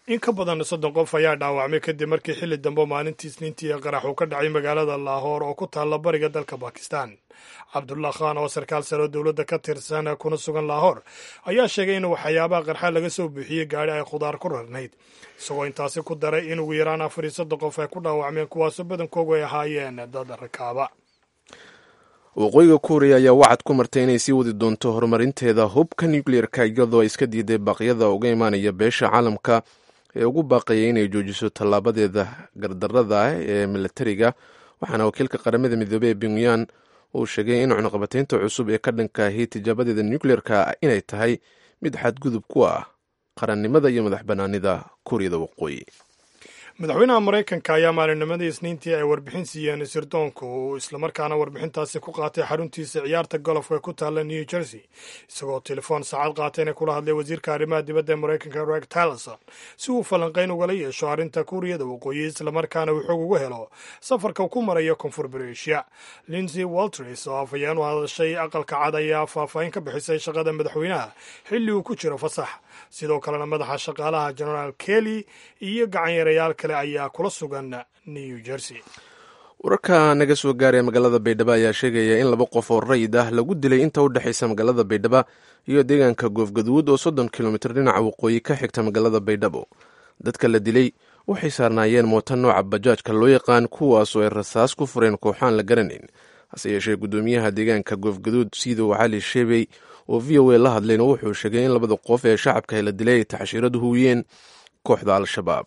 in ka badan soddon qof ayaa dhaawacmay kadib markii xilli dambe maalintii isniintii ee qarax uu ka dhacay magaalada laahoor oo ku taalla bariga dalka bakistan cabdullah khan oo sarkaal sare oo dowladda ka tirsan kuna sugan laahoor ayaa sheegay in waxyaabaha qarxa laga soo buuxiyey gaadhi ay khudaar ku rarnayd isagoo intaasi ku daray in ugu yaraan afar iyo soddon qof ay ku dhaawacmeen kuwaasoo badankoogu ay ahaayeen dad rakaaba waqooyiga kuuriya ayaa wacad ku martay inay sii wadi doonto horumarinteeda hubka nucleer-ka iyadoo ay iska diiday baaqyada uga imaanaya beesha caalamka ee ugu baaqayay inay joojiso tallaabadeeda gardarada ah ee milatariga waxaana wakiilka qaramada midoobey ee puntland uu sheegay in cunuqabataynta cusub ee ka dhanka ahi tijaabadeeda nucleer-ka inay tahay mid xadgudub ku ah qarannimada iyo madax bannaanida kuuriyada waqooyi madaxweynaha maraykanka ayaa maalinnimadii isniintii ay warbixin siiyeen sirdoonka uu islamarkaana warbixintaasi ku qaatay xaruntiisa ciyaarta golofka ku taalla new jersey isagoo telefoon saacad qaatayna kula hadlay wasiirka arrimaha dibadda ee maraykanka reg tillerson si uu falanqayn ugala yeesho arrinta kuuriyada waqooyi islamarkaana uu xog uga helo safarka ku maraya koonfur bareeshiya linsey walters oo afhayeen u hadashay aqalka cad ayaa faahfaahin ka bixisay shaqada madaxweynaha xilli uu ku jiro fasax sidoo kalena madaxa shaqaalaha genaraal kelly iyo gacanyarayaal kale ayaa kula sugan new jersey wararka naga soo gaaraya magaalada baydhabo ayaa sheegaya in laba qof oo rayid ah lagu dilay inta u dhexaysa magaalada baydhabo iyo deegaanka goofgaduud oo soddon kilomitir dhinaca waqooyi ka xigta magaalada baydhabo dadka la dilay waxay saarnaayeen mooto nooca bajaajka loo yaqaan kuwaasoo ay rasaas ku fureen kooxaan la garanayn hase yeeshee guddoomiyaha deegaanka goofgaduud siidow cali sheebey oo v o a la hadlayna wuxuu sheegay in labada qof ee shacabka la dilay ay taxshiiradu huwiyeen kooxda al-shabaab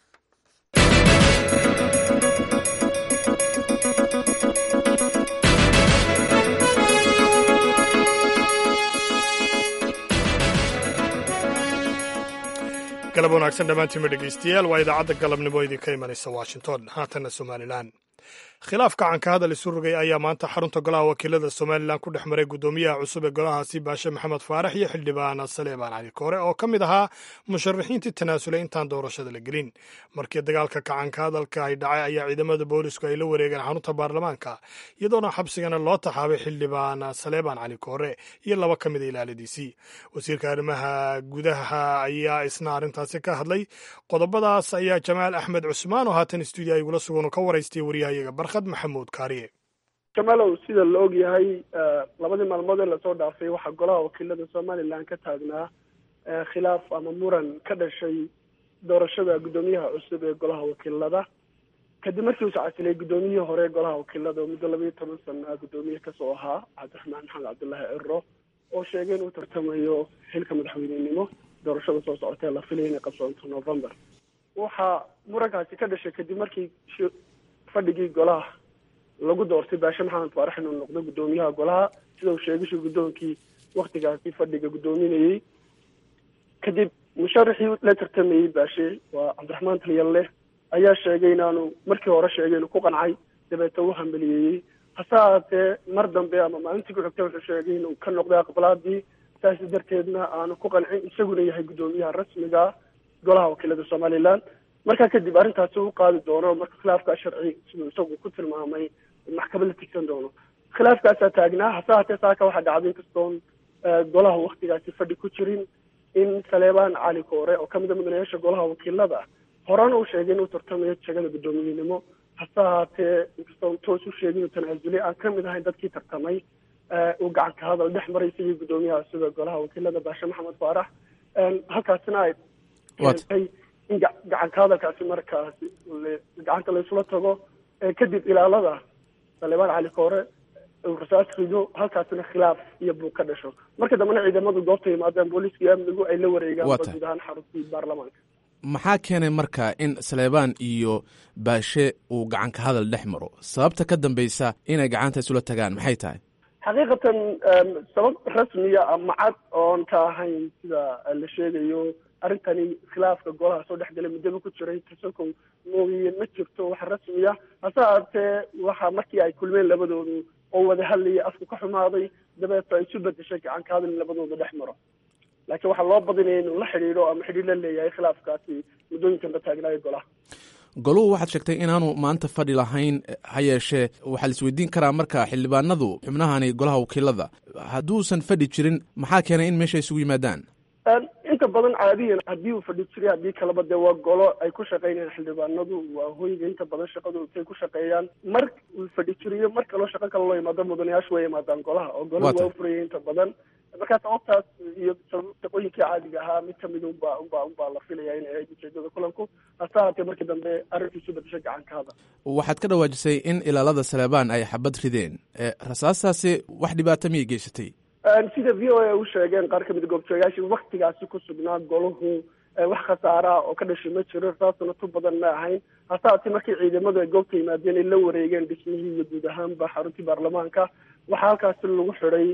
galab wanaagsan dhammaantiinma dhegaystayaal waa idaacadda galabnimo idinka imanaysa washington haatanna somalilan khilaaf gacanka hadal isu rogay ayaa maanta xarunta golaha wakiilada somalilan ku dhex maray guddoomiyaha cusub ee golahaasi baashe maxamed faarax iyo xildhibaan saleebaan cali koore oo ka mid ahaa musharaxiintii tanaasulay intaan doorashada la gelin markii dagaalka gacanka hadalka ay dhacay ayaa ciidamada boolisku ay la wareegeen xarunta baarlamaanka iyadoona xabsigana loo taxaabay xildhibaan saleebaan cali koore iyo laba ka mida ilaaladiisii wasiirka arrimaha gudaha ayaa isna arrintaasi ka hadlay qodobadaas ayaa jamaal axmed cusmaan oo haatan stuudiya igula sugan ka waraystay waryahayaga barkhad maxamuud kaariye jamalow sida la og yahay labadii maalmood ee lasoo dhaafay waxaa golaha wakiilada somalilan ka taagnaa khilaaf ama muran ka dhashay doorashada guddoomiyaha cusub ee golaha wakiilada kadib markii uu sacasilay guddoomiyihii hore ee golaha wakiilada oo muddo labayo toban sana guddoomiye kasoo ahaa cabdiraxmaan maxamed cabdullaahi ciro oo sheegay inuu tartamayo xilka madaxweynenimo doorashada soo socota ee la filaya inay qabsoonto november waxaa murankaasi ka dhashay kadib markii fadhigii golaha lagu doortay baashe maxamed faarax inuu noqdo guddoomiyaha golaha sida uu sheegishu guddoonkii waktigaasi fadhiga guddoominayey kadib musharaxii la tartamayey baashe waa cabdiraxmaan talyalle ayaa sheegay inaanu markii hore sheegay inuu ku qancay dabeeta u hambaliyeeyey hase ahaatee mar dambe ama maalintii ku xigta wuxuu sheegay inuu ka noqday aqbalaadii saas darteedna aanu ku qancin isaguna yahay guddoomiyaha rasmiga golaha wakiilada somalilan markaa kadib arrintaasi u qaadi doono marka khilaafkaa sharci siduu isagu ku tilmaamay maxkamad la tigsan doono khilaafkaasaa taagnaa hase haatee saaka waxaa dhacday inkastoon golaha waktigaasi fadhi ku jirin in saleebaan cali koore oo kamid a mudanayaasha golaha wakiilada horena uu sheegay inuu tartamayo jegada guddoomiyenimo hase ahaatee inkastoon toos u sheegay inuu tanaasulay aan kamid ahayn dadkii tartamay uu gacanka hadal dhex maray isagii guddoomiyaha sida golaha wakiilada baashe maxamed faarax halkaasina ay keentay in gacanka hadalkaasi markaasi gacanta laysula tago kadib ilaalada saleebaan cali koore uu rasaas rido halkaasina khilaaf iyo buug ka dhasho marka dambena ciidamadu goobta yimaadeen booliiska iyo amnigu ay la wareegaan guud ahaan xaruntii baarlamaanka maxaa keenay marka in saleebaan iyo baashe uu gacanka hadal dhex maro sababta ka dambaysa inay gacanta isula tagaan maxay tahay xaqiiqatan sabab rasmiya ama cad oon ka ahayn sida la sheegayo arrintani khilaafka golaha soo dhex galay muddaba ku jiray tasakow moogiye ma jirto wax rasmiya hase ahaatee waxa markii ay kulmeen labadoodu oo wada hadlayay afku ka xumaaday dabeeta isu bedeshay gacanka hadal in labadooda dhex maro laakiin waxaa loo badinaya inuu la xidhiidho ama xidhiir la leeyahay khilaafkaasi muddooyinkan la taagnaayo golaha goluhu waxaad sheegtay inaanu maanta fadhi lahayn ha yeeshee waxaa la isweydiin karaa marka xildhibaanadu xubnahani golaha wakiilada hadduusan fadhi jirin maxaa keenay in meesha isugu yimaadaan inta badan caadiyan haddii uu fadhi jiray haddii kaleba dee waa golo ay ku shaqeynayaan xildhibaanadu waa hoyga inta badan shaqadu ay ku shaqeeyaan mar uu fadhi jiriyo mar kaloo shaqo kale loo imaado mudanayaashu way imaadaan golaha oo golo waa ufuraya inta badan markaa sababtaas iyo shaqooyinkii caadiga ahaa mid kamid unba unba unbaa la filaya inay ahayd ujeedada kulanku hase haatee markii dambe arrinkiisu bedesho gacankaada waxaad ka dhawaajisay in ilaalada saleebaan ay xabad rideen rasaastaasi wax dhibaato miyay geysatay sida v o a u sheegeen qaar kamid goobjoogayaashii waktigaasi ku sugnaa golahu wax khasaaraha oo ka dhashay ma jiro rasaasuna tu badan ma ahayn hase haatee markii ciidamadu ay goobta yimaadeen ay la wareegeen dhismihii iyo guud ahaanba xaruntii baarlamaanka waxaa halkaasi lagu xidhay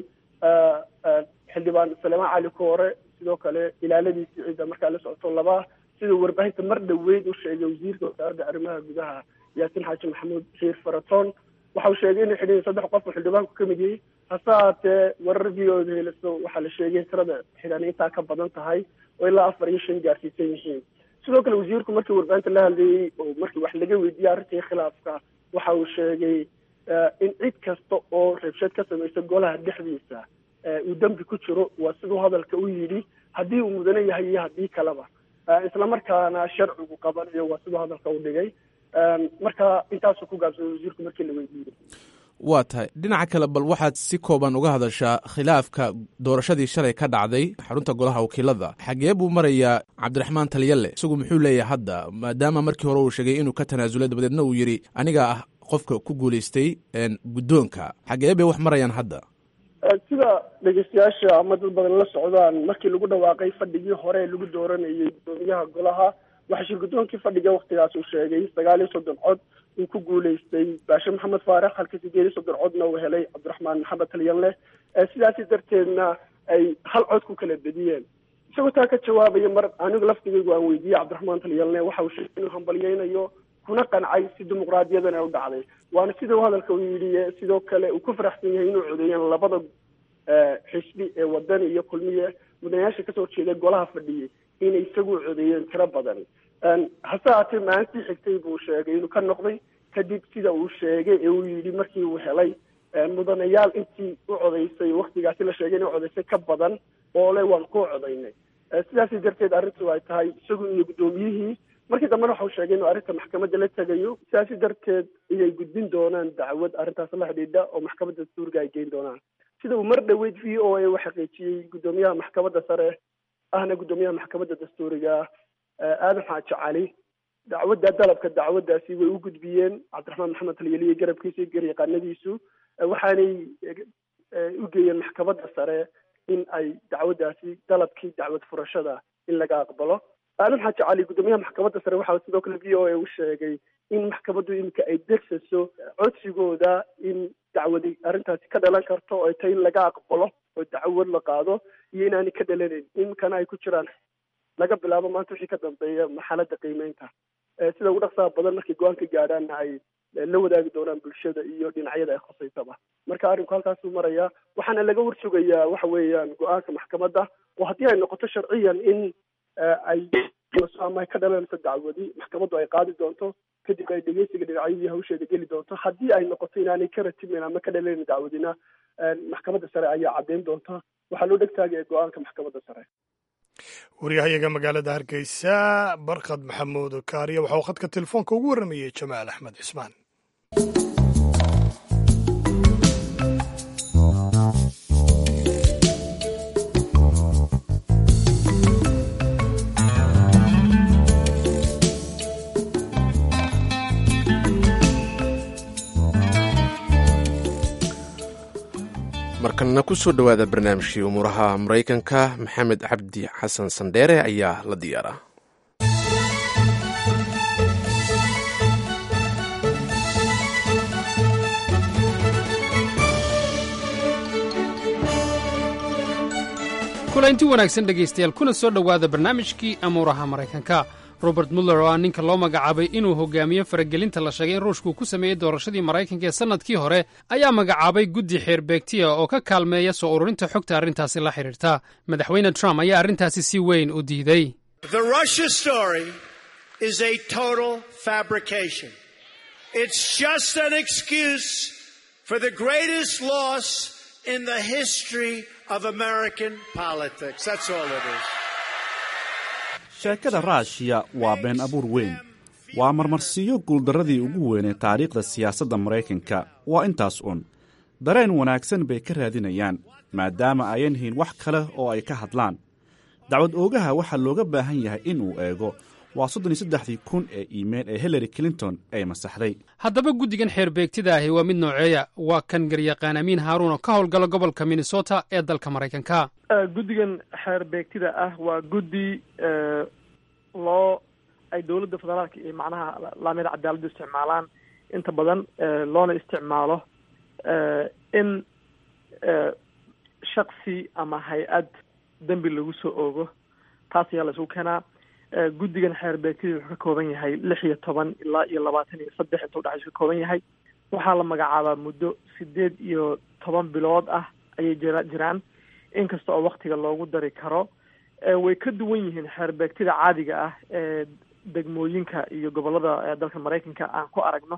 xildhibaan saleemaan cali koore sidoo kale ilaaladiisii ciidda markaa la socoto laba siduu warbaahinta mar dhaweyd u sheegay wasiirka wasaaradda arrimaha gudaha yaasin xaaji maxamuud xiir faratoon waxa uu sheegay inay xidhiin saddex qof oo xildhibaanku ka mid yahay hase haatee warar v o da heliso waxaa la sheegay tirada xidhan intaa ka badan tahay oo ilaa afar iyo shan gaarsiisan yihiin sidoo kale wasiirku markii warbaahinta la hadlayey oo markii wax laga weydiiyey arrintii khilaafka waxa uu sheegay in cid kasta oo reebsheed ka samaysa golaha dhexdiisa uu dembi ku jiro waa siduu hadalka u yidhi haddii uu mudane yahay iyo haddii kaleba islamarkaana sharcigu qabanayo waa siduu hadalka u dhigay marka intaasuu ku gaabsaday wasiirku markii la weydiiyey waa tahay dhinaca kale bal waxaad si kooban uga hadashaa khilaafka doorashadii shalay ka dhacday xarunta golaha wakiilada xagee buu marayaa cabdiraxmaan talyalle isagu muxuu leeyahay hadda maadaama markii hore uu sheegay inuu ka tanaasulay dabadeedna uu yidhi anigaa ah qofka ku guulaystay guddoonka xagee bay wax marayaan hadda sida dhegeystayaasha ama dad badan la socdaan markii lagu dhawaaqay fadhigii hore lagu dooranayay guddoomiyaha golaha waxaa shir guddoonkii fadhiga waktigaas uu sheegay sagaal iyo soddon cod uu ku guulaystay baashe maxamed faarax halka sideed iyo soddon codna uu helay cabdiraxmaan maxamed talyanle sidaasi darteedna ay hal cod ku kala bediyeen isagoo taa ka jawaabaya mar anigu laftigaygu aan weydiiyey cabdiraxmaan talyanle waxa uu sheegay inuu hambalyeynayo kuna qancay si dimuqraadiyadan ay u dhacday waana sida uu hadalka u yidhi sidoo kale uu ku faraxsan yahay inuu codeeyeen labada xisbi ee wadani iyo kulmiye mudanayaasha kasoo jeeda golaha fadhiyay inay isagu codeeyeen tiro badan hase haatee maalintii xigtay buu sheegay inuu ka noqday kadib sida uu sheegay ee uu yidhi markii uu helay mudanayaal intii u codaysay waktigaasi la sheegay inay codaysay ka badan oo le waan kuu codaynay sidaasi darteed arrintu ay tahay isagu iyo guddoomiyihii markii dambena waxau sheegay inuu arrinta maxkamadda la tegayo sidaasi darteed inay gudbin doonaan dacwad arrintaas la xidhiidha oo maxkamadda dastuuriga ay geyn doonaan sida uu mar dhaweyd v o a u xaqiijiyey guddoomiyaha maxkamadda sare ahna guddoomiyaha maxkamadda dastuuriga aadan xaaji cali dacwadda dalabka dacwaddaasi way u gudbiyeen cabdiraxmaan maxamed talyeliye garabkiisa iyo garyaqaanadiisu waxaanay u geeyeen maxkamadda sare in ay dacwaddaasi dalabkii dacwad furashada in laga aqbalo aadan xaaji cali guddoomiyaha maxkamadda sare waxaa sidoo kale v o a u sheegay in maxkamaddu iminka ay degsaso codsigooda in dacwadi arrintaasi ka dhalan karto oo ay tahay in laga aqbalo oo dacwad la qaado iyo inaanay ka dhalanayn iminkana ay ku jiraan laga bilaabo maanta wixii ka dambeeya marxaladda qiimeynta sida ugu dhaqsaha badan markay go-aan ka gaadhaanna ay la wadaagi doonaan bulshada iyo dhinacyada ay khusaysaba marka arrinku halkaasuu marayaa waxaana laga warsugayaa waxa weeyaan go-aanka maxkamadda oo haddii ay noqoto sharciyan in ay ama ay ka dhalanayso dacwadi maxkamaddu ay qaadi doonto kadib ay dhegeysiga dhinacyadii hawsheeda geli doonto haddii ay noqoto inaanay ka ratimin ama ka dhalayn dacwadina maxkamadda sare ayaa caddeyn doonta waxaa loo dhegtaagaya go-aanka maxkamadda sare waryahayaga magaalada hargeysa barkad maxamuud kaariya waxauu khadka telefoonka ugu warramayey jamaal axmed cismaan markanna ku soo dhowaada barnaamijkii umuuraha maraykanka maxamed cabdi xasan sandheere ayaa la diyaaraa kulanti wanaagsan dhegaystayaal kuna soo dhowaada barnaamijkii amuuraha maraykanka robert muller oo ah ninka loo magacaabay inuu hogaamiyo faragelinta la sheegay in ruushku ku sameeyey doorashadii maraykanka ee sannadkii hore ayaa magacaabay guddi xeerbeegtiya oo ka kaalmeeya soo ururinta xogta arrintaasi la xidhiirta madaxweyne trump ayaa arrintaasi si weyn u diiday sheekada raashiya waa been abuur weyn waa marmarsiiyo guuldarradii ugu weynee taariikhda siyaasadda maraykanka waa intaas un dareen wanaagsan bay ka raadinayaan maadaama ayan hayn wax kale oo ay ka hadlaan dacwad oogaha waxaa looga baahan yahay inuu eego waa soddon iyo saddexdii kun ee iimayl ee hillary clinton ay masaxday haddaba guddigan xeerbeegtida ahi waa mid nooceeya waa kan garyaqaan amiin haaruun oo ka howlgala gobolka minnesota ee dalka maraykanka guddigan xeer beegtida ah waa guddi loo ay dowladda federaalka iyo macnaha laamida cadaaladdu isticmaalaan inta badan loona isticmaalo in shaksi ama hay-ad dembi lagu soo oogo taas ayaa la isugu keenaa guddigan xeer beegtida wuxuu ka kooban yahay lix iyo toban ilaa iyo labaatan iyo saddex inta udhexaysu ka kooban yahay waxaa la magacaabaa muddo sideed iyo toban bilood ah ayay jira jiraan inkasta oo waktiga loogu dari karo way ka duwan yihiin xeer beegtida caadiga ah ee degmooyinka iyo gobolada dalka maraykanka aan ku aragno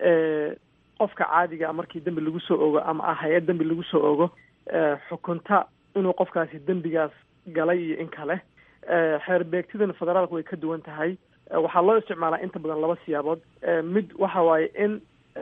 qofka caadiga markii dembi lagu soo ogo ama ah hay-ad dembi lagu soo ogo xukunta inuu qofkaasi dembigaas galay iyo in kale xeer beegtidan federaalku way ka duwan tahay waxaa loo isticmaalaa inta badan laba siyaabood mid waxa waaye in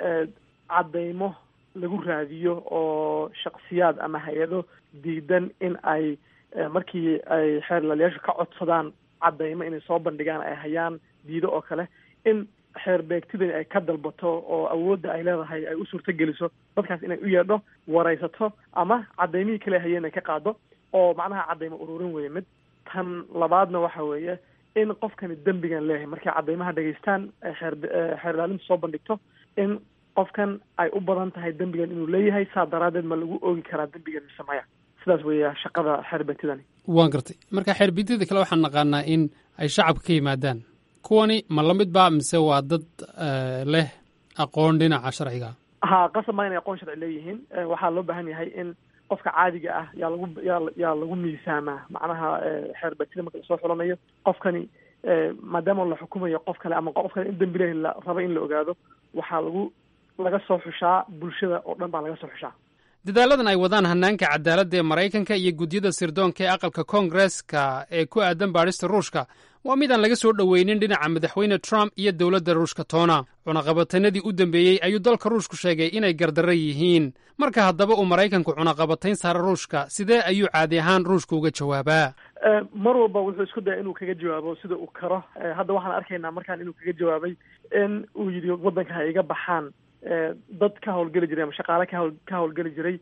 caddaymo lagu raadiyo oo shaksiyaad ama hay-ado diidan in ay markii ay xeerlaalayaashu ka codsadaan caddaymo inay soo bandhigaan ay hayaan diido oo kale in xeer beegtidani ay ka dalbato oo awoodda ay leedahay ay u suurto geliso dadkaas inay u yeedho waraysato ama caddaymihii kale hayeen ay ka qaado oo macnaha caddaymo ururin weeye mid tan labaadna waxa weeye in qofkani dembigan leeyahay markay caddaymaha dhegaystaan xeer xeer ilaalintu soo bandhigto in qofkan ay u badan tahay dembigan inuu leeyahay saa daraaddeed ma lagu oogi karaa dembigan mise maya sidaas weeya shaqada xeerbeegtidani waan gartay marka xeerbeegtida kale waxaan naqaanaa in ay shacabka ka yimaadaan kuwani ma lamid ba mise waa dad leh aqoon dhinaca sharciga ha qasab maa inay aqoon sharci leeyihiin waxaa loo baahan yahay in qofka caadiga ah yaa lagu yaa yaa lagu miisaamaa macnaha xeerbeegtida marka lasoo xulanayo qofkani maadaama la xukumayo qof kale ama qof kale in dembi leh la raba in la ogaado waxaa lagu laga soo xushaa bulshada oo dhan baa laga soo xushaa dadaaladan ay wadaan hanaanka cadaaladda ee maraykanka iyo gudyada sirdoonka ee aqalka koongareska ee ku aadan baadhista ruushka waa mid aan laga soo dhoweynin dhinaca madaxweyne trump iyo dowladda ruushka toona cunaqabatanadii u dambeeyey ayuu dalka ruushku sheegay inay gardarro yihiin marka haddaba uu maraykanku cunaqabatayn saara ruushka sidee ayuu caadi ahaan ruushka uga jawaabaa mar walba wuxuu isku daya inuu kaga jawaabo sida uu karo hadda waxaan arkaynaa markaan inuu kaga jawaabay in uu yidhi waddanka ha iga baxaan dad ka howlgeli jiray ama shaqaale ka hawl ka howlgeli jiray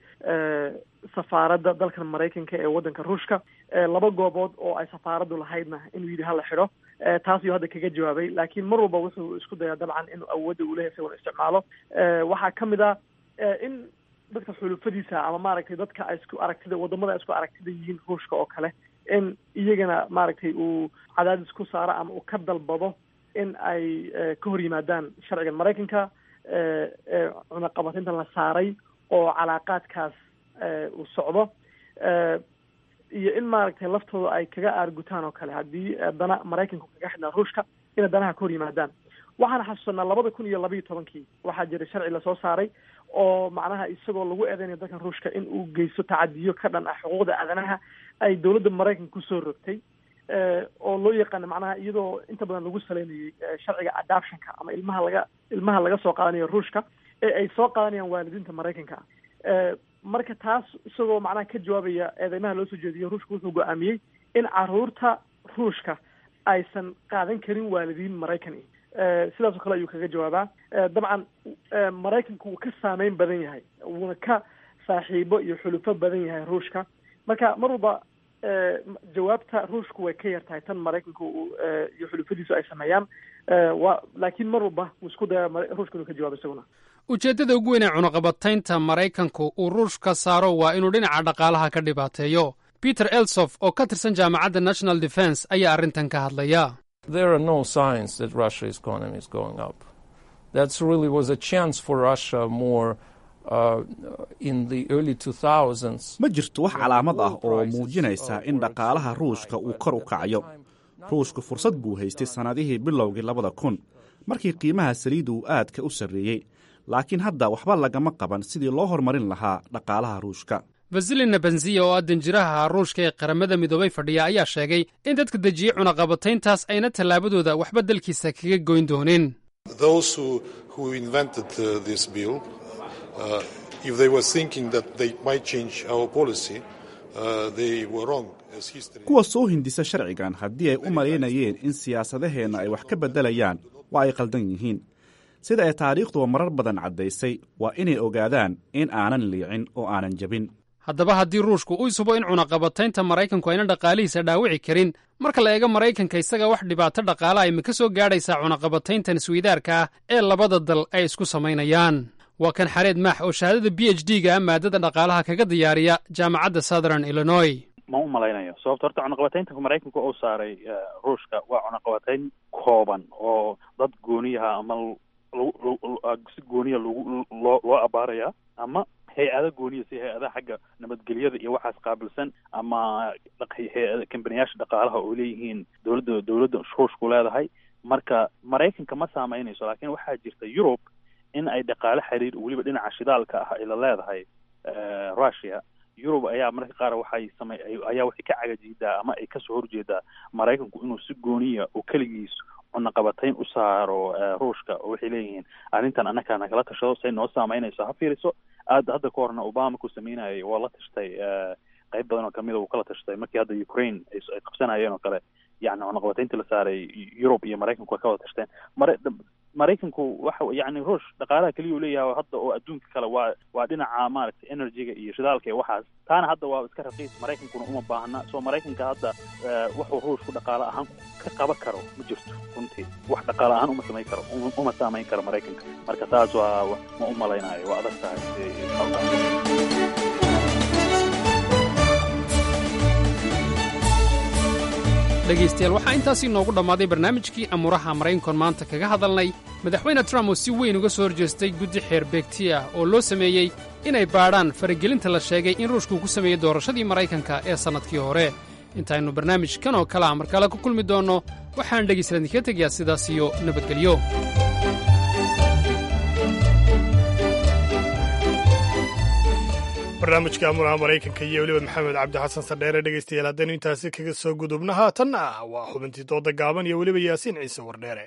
safaaradda dalkan maraykanka ee waddanka ruushka laba goobood oo ay safaaraddu lahaydna inuu yidhi hala xidho taas ayuu hadda kaga jawaabay laakiin mar walba wuxuu isku dayaa dabcan inuu awoodda uu leeyahay isagoona isticmaalo waxaa ka mid ah in dadka xulufadiisa ama maaragtay dadka ay isku aragtida wadamada ay isku aragtida yihiin ruushka oo kale in iyagana maaragtay uu cadaadis ku saaro ama uu ka dalbado in ay ka hor yimaadaan sharcigan maraykanka cunaqabatinta la saaray oo calaaqaadkaas uu socdo iyo in maaragtay laftooda ay kaga aargutaan oo kale haddii dana maraykanku kaga xidhnaa ruushka inay danaha ka hor yimaadaan waxaan xasuusanaa labada kun iyo labayo tobankii waxaa jiray sharci lasoo saaray oo macnaha isagoo lagu eedeynayo dalkan ruushka in uu geysto tacadiyo ka dhan ah xuquuqda aadanaha ay dowladda maraykanka kusoo rogtay oo loo yaqaana macnaha iyadoo inta badan lagu saleynayay sharciga adoptionka ama ilmaha laga ilmaha laga soo qaadanayo ruushka ee ay soo qaadanayaan waalidiinta maraykanka marka taas isagoo macnaha ka jawaabaya eedeymaha loo soo jeediyo ruushka wuxuu go-aamiyey in caruurta ruushka aysan qaadan karin waalidiin maraykan sidaas oo kale ayuu kaga jawaabaa dabcan maraykanku wuu ka saameyn badan yahay wuuna ka saaxiibo iyo xulufo badan yahay ruushka marka mar walba jawaabta ruushku way ka yar tahay tan maraykanku iyo xulufadiisu ay sameeyaan wa laakiin mar walba wuu isku daya ruushka inuu ka jawaabo isaguna ujeeddada ugu weyn ee cunaqabataynta maraykanku uu ruushka saaro waa inuu dhinaca dhaqaalaha ka dhibaateeyo peter elsof oo ka tirsan jaamacadda national defense ayaa arrintan ka hadlaya There are no signs that Russia's economy is going up. That really was a chance for Russia more uh, in the early 2000s. ma jirto wax calaamad ah oo muujinaysa in dhaqaalaha ruushka uu kor u kacayo ruushku fursad buu haystay sannadihii bilowgii labada kun markii qiimaha saliidda uu aadka u sarreeyey laakiin hadda waxba lagama qaban sidii loo horumarin lahaa dhaqaalaha ruushka vasilina benziya oo ah danjiraha ruushka ee qaramada midoobay fadhiya ayaa sheegay in dadka dejiyey cunaqabatayntaas ayna tallaabadooda waxba dalkiisa kaga goyn doonin Those who, who invented uh, this bill, uh, if they were thinking that they might change our policy, uh, they were wrong. As history kuwa soo hindisa sharcigan haddii ay u malaynayeen in siyaasadaheenna ay wax ka beddelayaan waa ay qaldan yihiin sida ay taariikhduba marar badan caddaysay waa inay ogaadaan in aanan liicin oo aanan jebin haddaba haddii ruushku uu isubo in cunaqabataynta maraykanku ayna dhaqaalihiisa dhaawici karin marka la eego maraykanka isaga wax dhibaato dhaqaala ay ma ka soo gaadhaysaa cunaqabatayntan isweydaarka ah ee labada dal ay isku samaynayaan waa kan xareed maax oo shahaadada b h d ga maadada dhaqaalaha kaga diyaariya jaamacadda southern illinois ma u malaynayo sababto horta cunaqabatayntanka maraykanka uu saaray ruushka waa cunaqabatayn kooban oo dad gooniyaha ama si gooniya loo loo abaaraya ama hay-ada gooniya si hay-adaha xagga nabadgelyada iyo waxaas qaabilsan ama hay-ada kambaniyaasha dhaqaalaha oo leeyihiin dowladda dowladda ruushku leedahay marka maraykanka ma saameynayso laakiin waxaa jirta yurub in ay dhaqaale xiriir weliba dhinaca shidaalka ah ay la leedahay russia yurub ayaa mararka qaar waxay samey ayaa waxay ka cagajiidaa ama ay kasoo horjeedaa maraykanku inuu si gooniya oo keligiis cunaqabatayn u saaro ruushka oo waxay leeyihiin arrintan annakaa nagala tashado say noo saameynayso ha fiiriso aad hadda ka horna obama ku sameynayay waa la tashtay qayb badan oo kamida uu kala tashtay markii hadda ukraine ay qabsanayeen oo kale yani cunaqabataynta la saaray yurub iyo maraykanku way ka wada tashteen mara maraykanku waxa yani ruush dhaqaalaha keliya uu leeyahay hadda oo adduunka kale waa waa dhinaca maaragtay energyga iyo shidaalka iyo waxaas taana hadda waa iska raqiis maraykankuna uma baahna soo maraykanka hadda wuxuu ruushku dhaqaale ahaan ka qaban karo ma jirto runtii wax dhaqaale ahaan uma samayn karo uma saamayn karo maraykanka marka taas waa ma u malaynayo waa adag tahay dhegaystayaal waxaa intaasii noogu dhammaaday barnaamijkii amuuraha maraykankoon maanta kaga hadalnay madaxweyne trump oo si weyn uga soo horjeestay guddi xeer beegti ah oo loo sameeyey inay baadhaan faragelinta la sheegay in ruushku ku sameeyey doorashadii maraykanka ee sannadkii hore intaaynu barnaamijkan oo kale a markale ku kulmi doonno waxaan dhegaystayaal idinkaga tegayaa sidaas iyo nabadgelyo barnaamijka amuraha maraykanka iyo weliba maxamed cabdi xasan sardheere dhegaystayaal haddaynu intaasi kaga soo gudubna haatanna waa xubintii dooda gaaban iyo weliba yaasiin ciise wardheere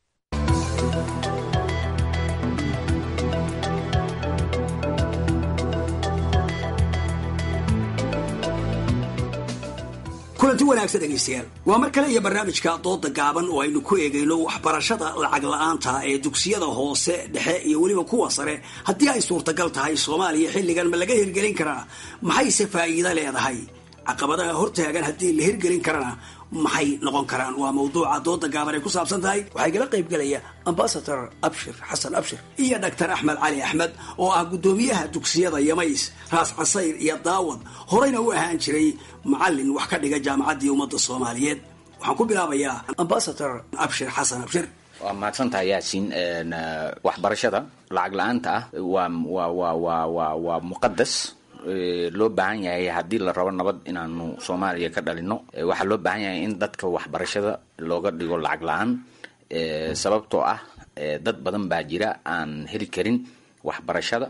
kulanti wanaagsan dhegaystayaal waa mar kale iyo barnaamijka dooda gaaban oo aynu ku eegayno waxbarashada lacag la-aanta ee dugsiyada hoose dhexe iyo weliba kuwa sare haddii ay suurtagal tahay soomaaliya xilligan ma laga hirgelin karaa maxayse faa'iido leedahay caqabadaha hortaagan haddii la hirgelin karana maxay noqon karaan waa mawduuca dooda gaaban ay ku saabsan tahay waxaa igala qayb gelaya ambasador abshir xasan abshir iyo doctor axmed cali axmed oo ah guddoomiyaha dugsiyada yamays raas casayr iyo daawad horeyna u ahaan jiray macalin wax ka dhiga jaamacaddii ummadda soomaaliyeed waxaan ku bilaabayaa ambasador abshir xasan abshir waa mahadsantahay yaasiin waxbarashada lacag la-aanta ah waa waa waa waa waa waa muqadas loo baahan yahay haddii la rabo nabad inaanu soomaaliya ka dhalino waxaa loo baahan yahay in dadka waxbarashada looga dhigo lacag la-aan sababtoo ah dad badan baa jira aan heli karin waxbarashada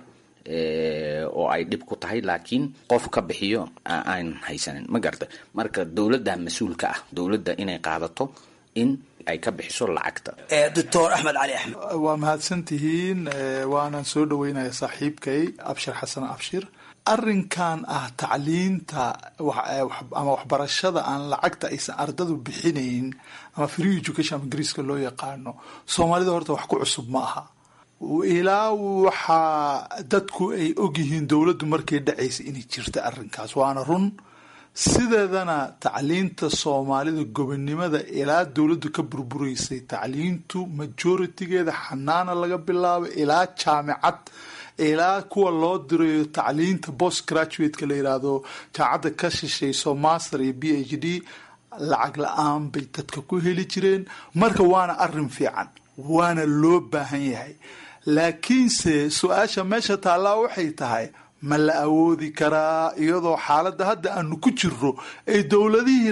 oo ay dhib ku tahay laakiin qof ka bixiyo aan haysanin ma garta marka dowladda mas-uulka ah dowladda inay qaadato in ay ka bixiso lacagta doctor axmed cali axmed waa mahadsantihiin waanaan soo dhaweynaya saaxiibkay abshir xasan abshir arrinkan ah tacliinta ama waxbarashada aan lacagta aysan ardadu bixinayn ama free education ama ingiriiska loo yaqaano soomaalida horta wax ku cusub ma aha ilaa waxaa dadku ay ogyihiin dowladdu markay dhacaysa inay jirta arrinkaas waana run sideedana tacliinta soomaalida gobonnimada ilaa dowladdu ka burburaysay tacliintu majoritigeeda xanaana laga bilaabo ilaa jaamicad ilaa kuwa loo dirayo tacliinta post graduateka la yiraahdo jaamacadda ka shishayso master iyo b h d lacag la-aan bay dadka ku heli jireen marka waana arin fiican waana loo baahan yahay laakiinse su-aasha meesha taallaa waxay tahay ma la awoodi karaa iyadoo xaaladda hadda aanu ku jirno ay dowladihii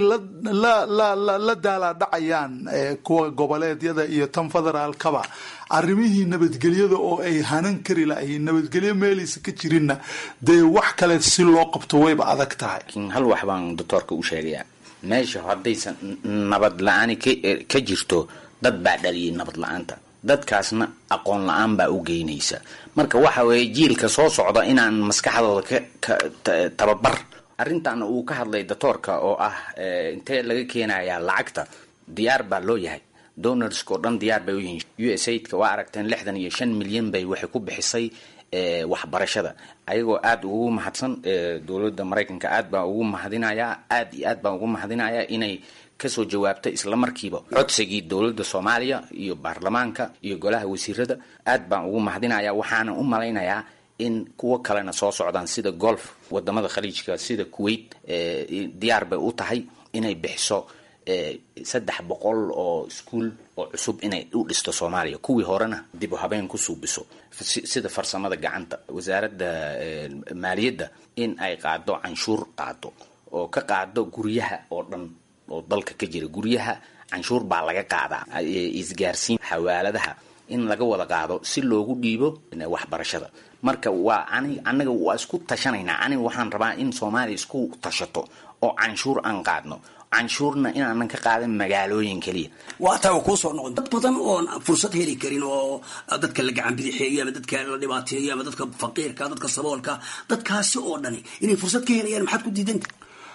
la daalaadhacayaan kuwa goboleedyada iyo tan federaalkaba arrimihii nabadgelyada oo ay hanan kari lahayn nabadgelyo meelaysa ka jirinna dee wax kale si loo qabto wayba adag tahay hal wax baan doctoorka u sheegayaa meesha haddaysan nabad la-aani ka jirto dad baa dhaliyay nabad la-aanta dadkaasna aqoon la-aan baa u geynaysa marka waxa weeye jiilka soo socda inaan maskaxdooda ka tababar arrintan uu ka hadlay doctoorka oo ah intee laga keenayaa lacagta diyaar baa loo yahay donorska oo dhan diyaar bay u yihiin u s aidka waa aragteen lixdan iyo shan milyan bay waxay ku bixisay waxbarashada ayagoo aada ugu mahadsan dowladda maraykanka aad baan ugu mahadinayaa aad iyo aad baan ugu mahadinayaa inay kasoo jawaabta isla markiiba codsigii dowladda soomaaliya iyo baarlamaanka iyo golaha wasiirada aad baan ugu mahadinaya waxaana u malaynayaa in kuwo kalena soo socdaan sida golf wadamada khaliijka sida kuwait diyaar bay u tahay inay bixiso saddex boqol oo iskuol oo cusub inay u dhisto soomaaliya kuwii horena dib u habeen ku suubiso sida farsamada gacanta wasaaradda maaliyadda in ay qaado canshuur qaado oo ka qaado guryaha oo dhan oo dalka ka jira guryaha canshuur baa laga qaadaa isgaarsiin xawaaladaha in laga wada qaado si loogu dhiibo waxbarashada marka waa ani anaga waa isku tashanaynaa aniga waxaan rabaa in soomaaliya isku tashato oo canshuur aan qaadno canshuurna inaanan ka qaadan magaalooyin keliya waa taa kuu soo noqon dad badan oon fursad heli karin oo dadka la gacan bidixeeyo ama dadka la dhibaateeyo ama dadka faqiirka dadka saboolka dadkaasi oo dhani inay fursad ka helayaan maxaad ku diidanta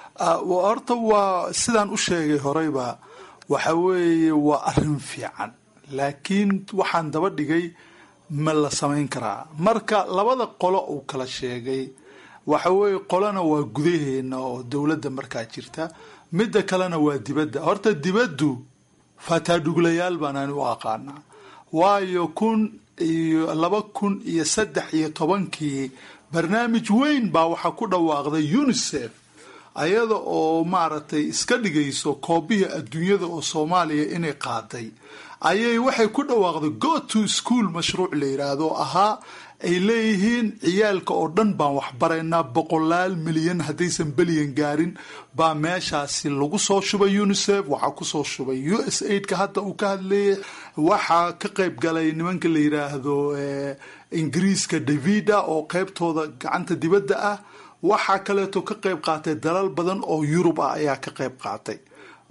horta waa sidaan u sheegay horeyba waxa weeye waa arrin fiican laakiin waxaan daba dhigay ma la samayn karaa marka labada qolo uu kala sheegay waxa weeye qolona waa gudaheena oo dowladda markaa jirta midda kalena waa dibadda horta dibaddu fataadhuglayaal baan ani u aqaanaa waayo kun iyo laba kun iyo saddex iyo tobankii barnaamij weyn baa waxaa ku dhawaaqday unisef ayada oo maaragtay iska dhigayso koobihii adduunyada oo soomaaliya inay qaaday ayay waxay ku dhawaaqday go to school mashruuc la yidhaahdo ahaa ay leeyihiin ciyaalka oo dhan baan waxbaraynaa boqolaal milyan haddaysan belyan gaarin baa meeshaasi lagu soo shubay unisef waxaa kusoo shubay u s aidka hadda uu ka hadlayay waxaa ka qayb galay nimanka la yidhaahdo ingiriiska davida oo qeybtooda gacanta dibadda ah waxaa kaleeto ka qayb qaatay dalal badan oo yurub ah ayaa ka qayb qaatay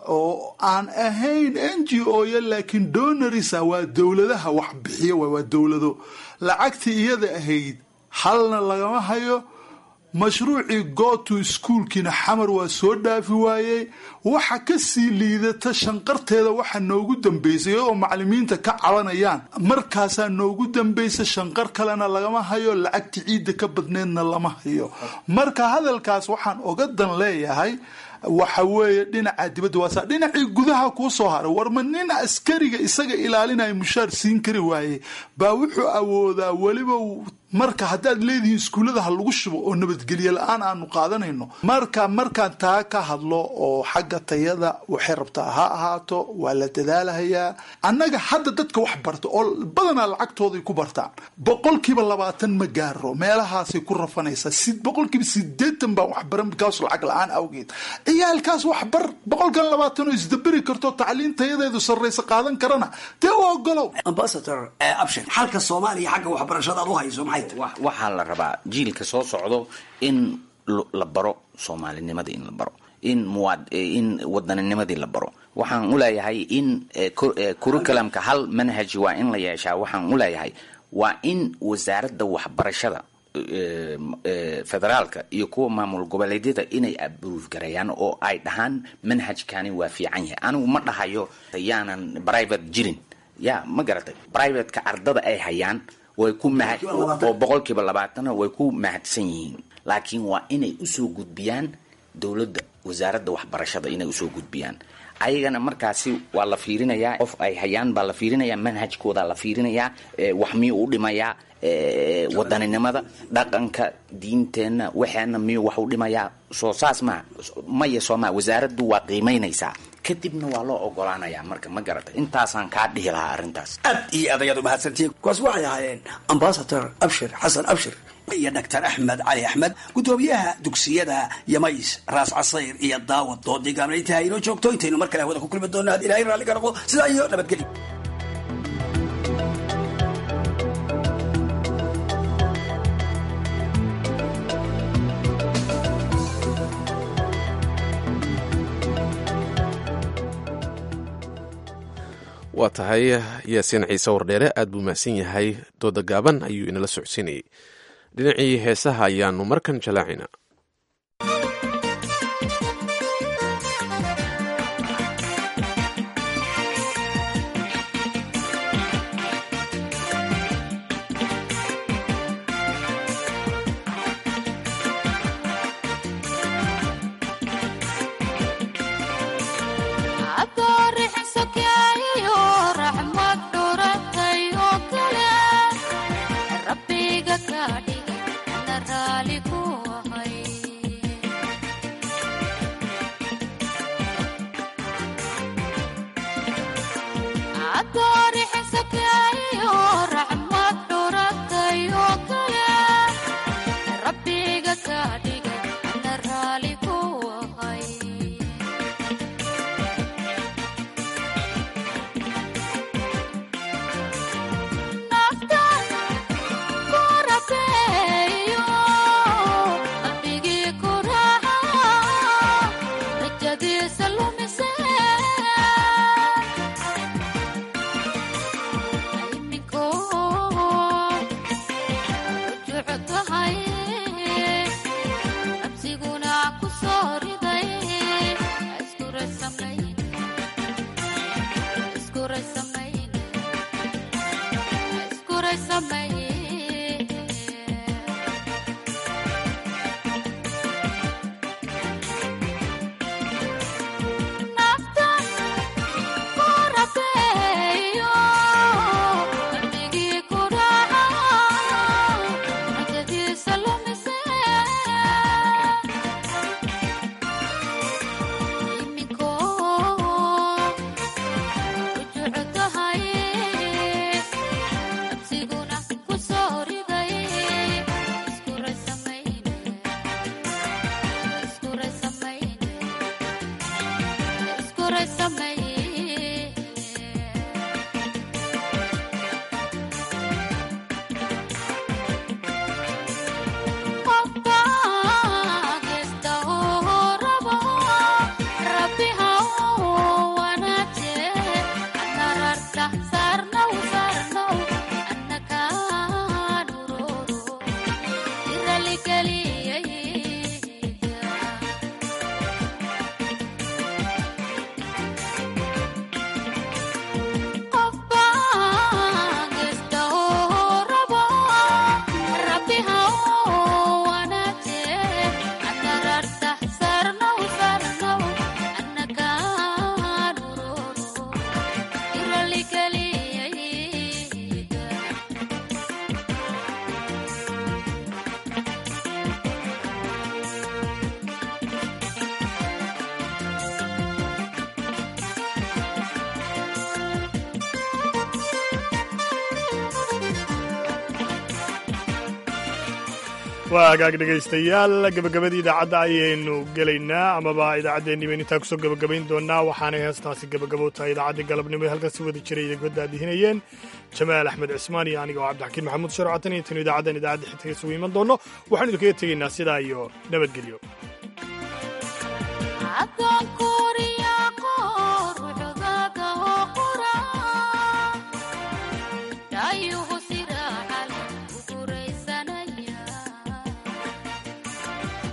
oo aan ahayn n g o ya laakiin donarisa waa dowladaha wax bixiya waa dowlado lacagtii iyada ahayd halna lagama hayo mashruucii go to schoolkiina xamar waa soo dhaafi waayey waxa kasii liidata shanqarteeda waxa noogu dambeysay iyadoo macalimiinta ka cabanayaan markaasaa noogu dambaysa shanqar kalena lagama hayo lacagti ciidda ka badneedna lama hayo marka hadalkaas waxaan oga dan leeyahay waxa weeye dhinaca dibadda waasa dhinacii gudaha kuu soo haray warma nin askariga isaga ilaalinaya mushaar siin kari waaye baa wuxuu awoodaa weliba marka haddaad leedihiin iskuullada ha lagu shubo oo nabadgelye la-aan aanu qaadanayno marka markaan taa ka hadlo oo xagga tayada waxay rabtaa ha ahaato waa la dadaalahayaa annaga hadda dadka wax barta oo badanaa lacagtooday ku bartaan boqolkiiba labaatan ma gaaro meelahaasay ku rafanaysaa boqolkiiba sideetan baan waxbaran bikaas lacag la-aan awgeed ciyaalkaas waxbar boqolkan labaatan oo isdaberi karto tacliin tayadeedu sarraysa qaadan karana dee u ogolow ambasador abshir xalka soomaaliya xagga waxbarashada aad u hayso maxay waxaa la rabaa jiilka soo socdo in la baro soomaalinimada in la baro in in wadaninimadii la baro waxaan u leeyahay in curriculumka hal manhaj waa in la yeeshaa waxaan u leeyahay waa in wasaaradda waxbarashada federaalka iyo kuwa maamul goboleedyada inay abruuf gareeyaan oo ay dhahaan manhajkani waa fiican yahay anigu ma dhahayo yaanan private jirin ya ma garatay privateka ardada ay hayaan way ku mahad oo boqolkiiba labaatana way ku mahadsan yihiin laakiin waa inay usoo gudbiyaan dowladda wasaaradda waxbarashada inay usoo gudbiyaan ayagana markaasi waa la fiirinayaa qof ay hayaan baa la fiirinayaa manhajkooda la fiirinayaa wax miyuu u dhimayaa wadaninimada dhaqanka diinteenna waxeena miyuu wax u dhimayaa soo saas maa maya soo maa wasaaraddu waa qiimaynaysaa kadibna waa loo ogolaanayaa marka ma garata intaasaan kaa dhihi lahaa arrintaas aad iyo aad ayaad umahadsantihiin kuwaas waxay ahaayeen ambasador abshir xasan abshir iyo doctor axmed cali axmed guddoomiyaha dugsiyada yamays raas casayr iyo daawad doodii gaabna intaha inoo joogto intaynu mar kale hawada ku kulmi doona had ilahay raalli ka noqdo sidaa iyo nabadgelyo waa tahay yaasiin ciise wardheere aad buu mahadsan yahay dooda gaaban ayuu inala socodsiinayay dhinacii heesaha ayaanu markan jalaacina waa hagaag dhegaystayaal gabagabadii idaacadda ayaynu gelaynaa amaba idaacaddeenni baynu intaa kusoo gabagabayn doonaa waxaanay heestaasi gabagabo tahay idaacaddii galabnimo ee halkan si wada jiray idinka daadihinayeen jamaal axmed cismaan iyo aniga oo cabdixakiin maxamuud sharcatan intaynu idaacaddan idaacadda xigtaga isugu iman doonno waxaanu idinkaga tegaynaa sidaa iyo nabadgelyo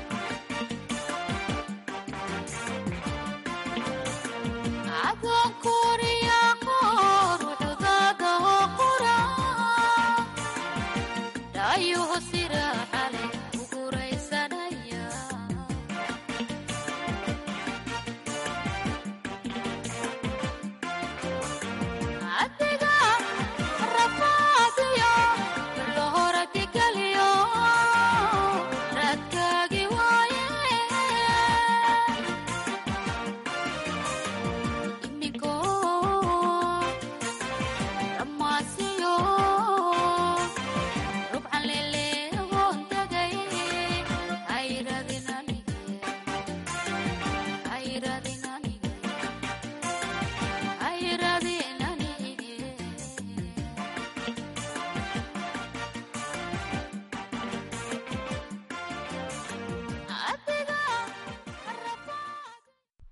Adonku